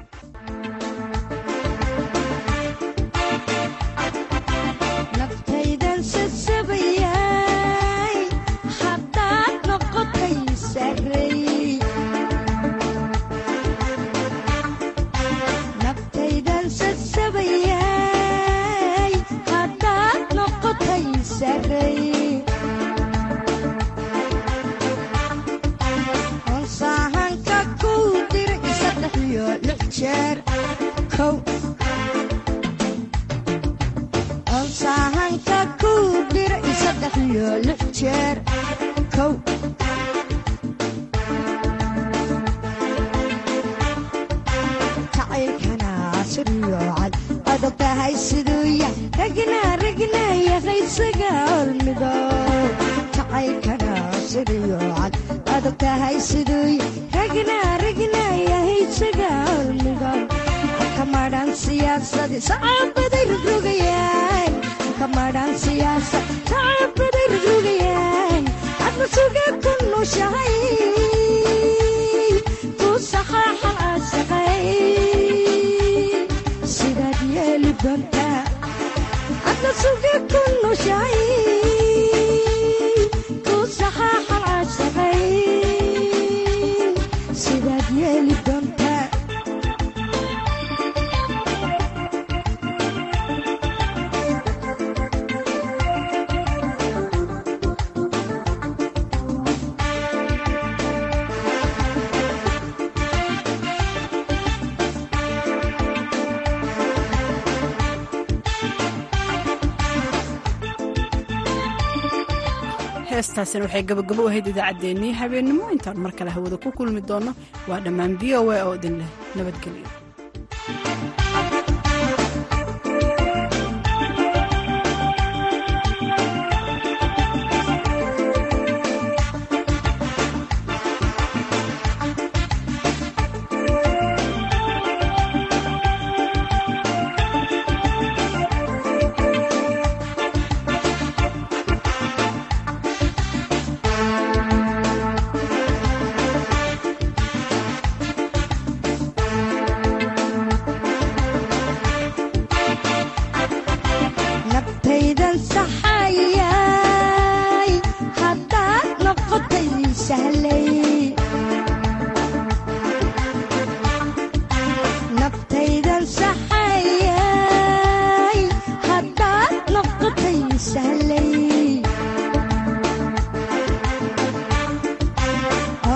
heestaasina waxay gabagabo u ahayd idaacaddeenii habeennimo intaan mar kale hawada ku kulmi doonno waa dhammaan v o a oo idin leh nabadgelyo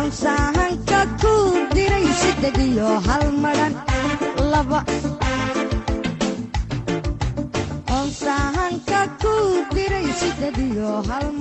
sahanka ku diray siddeed iyo hal madhan laba sideed iyo hal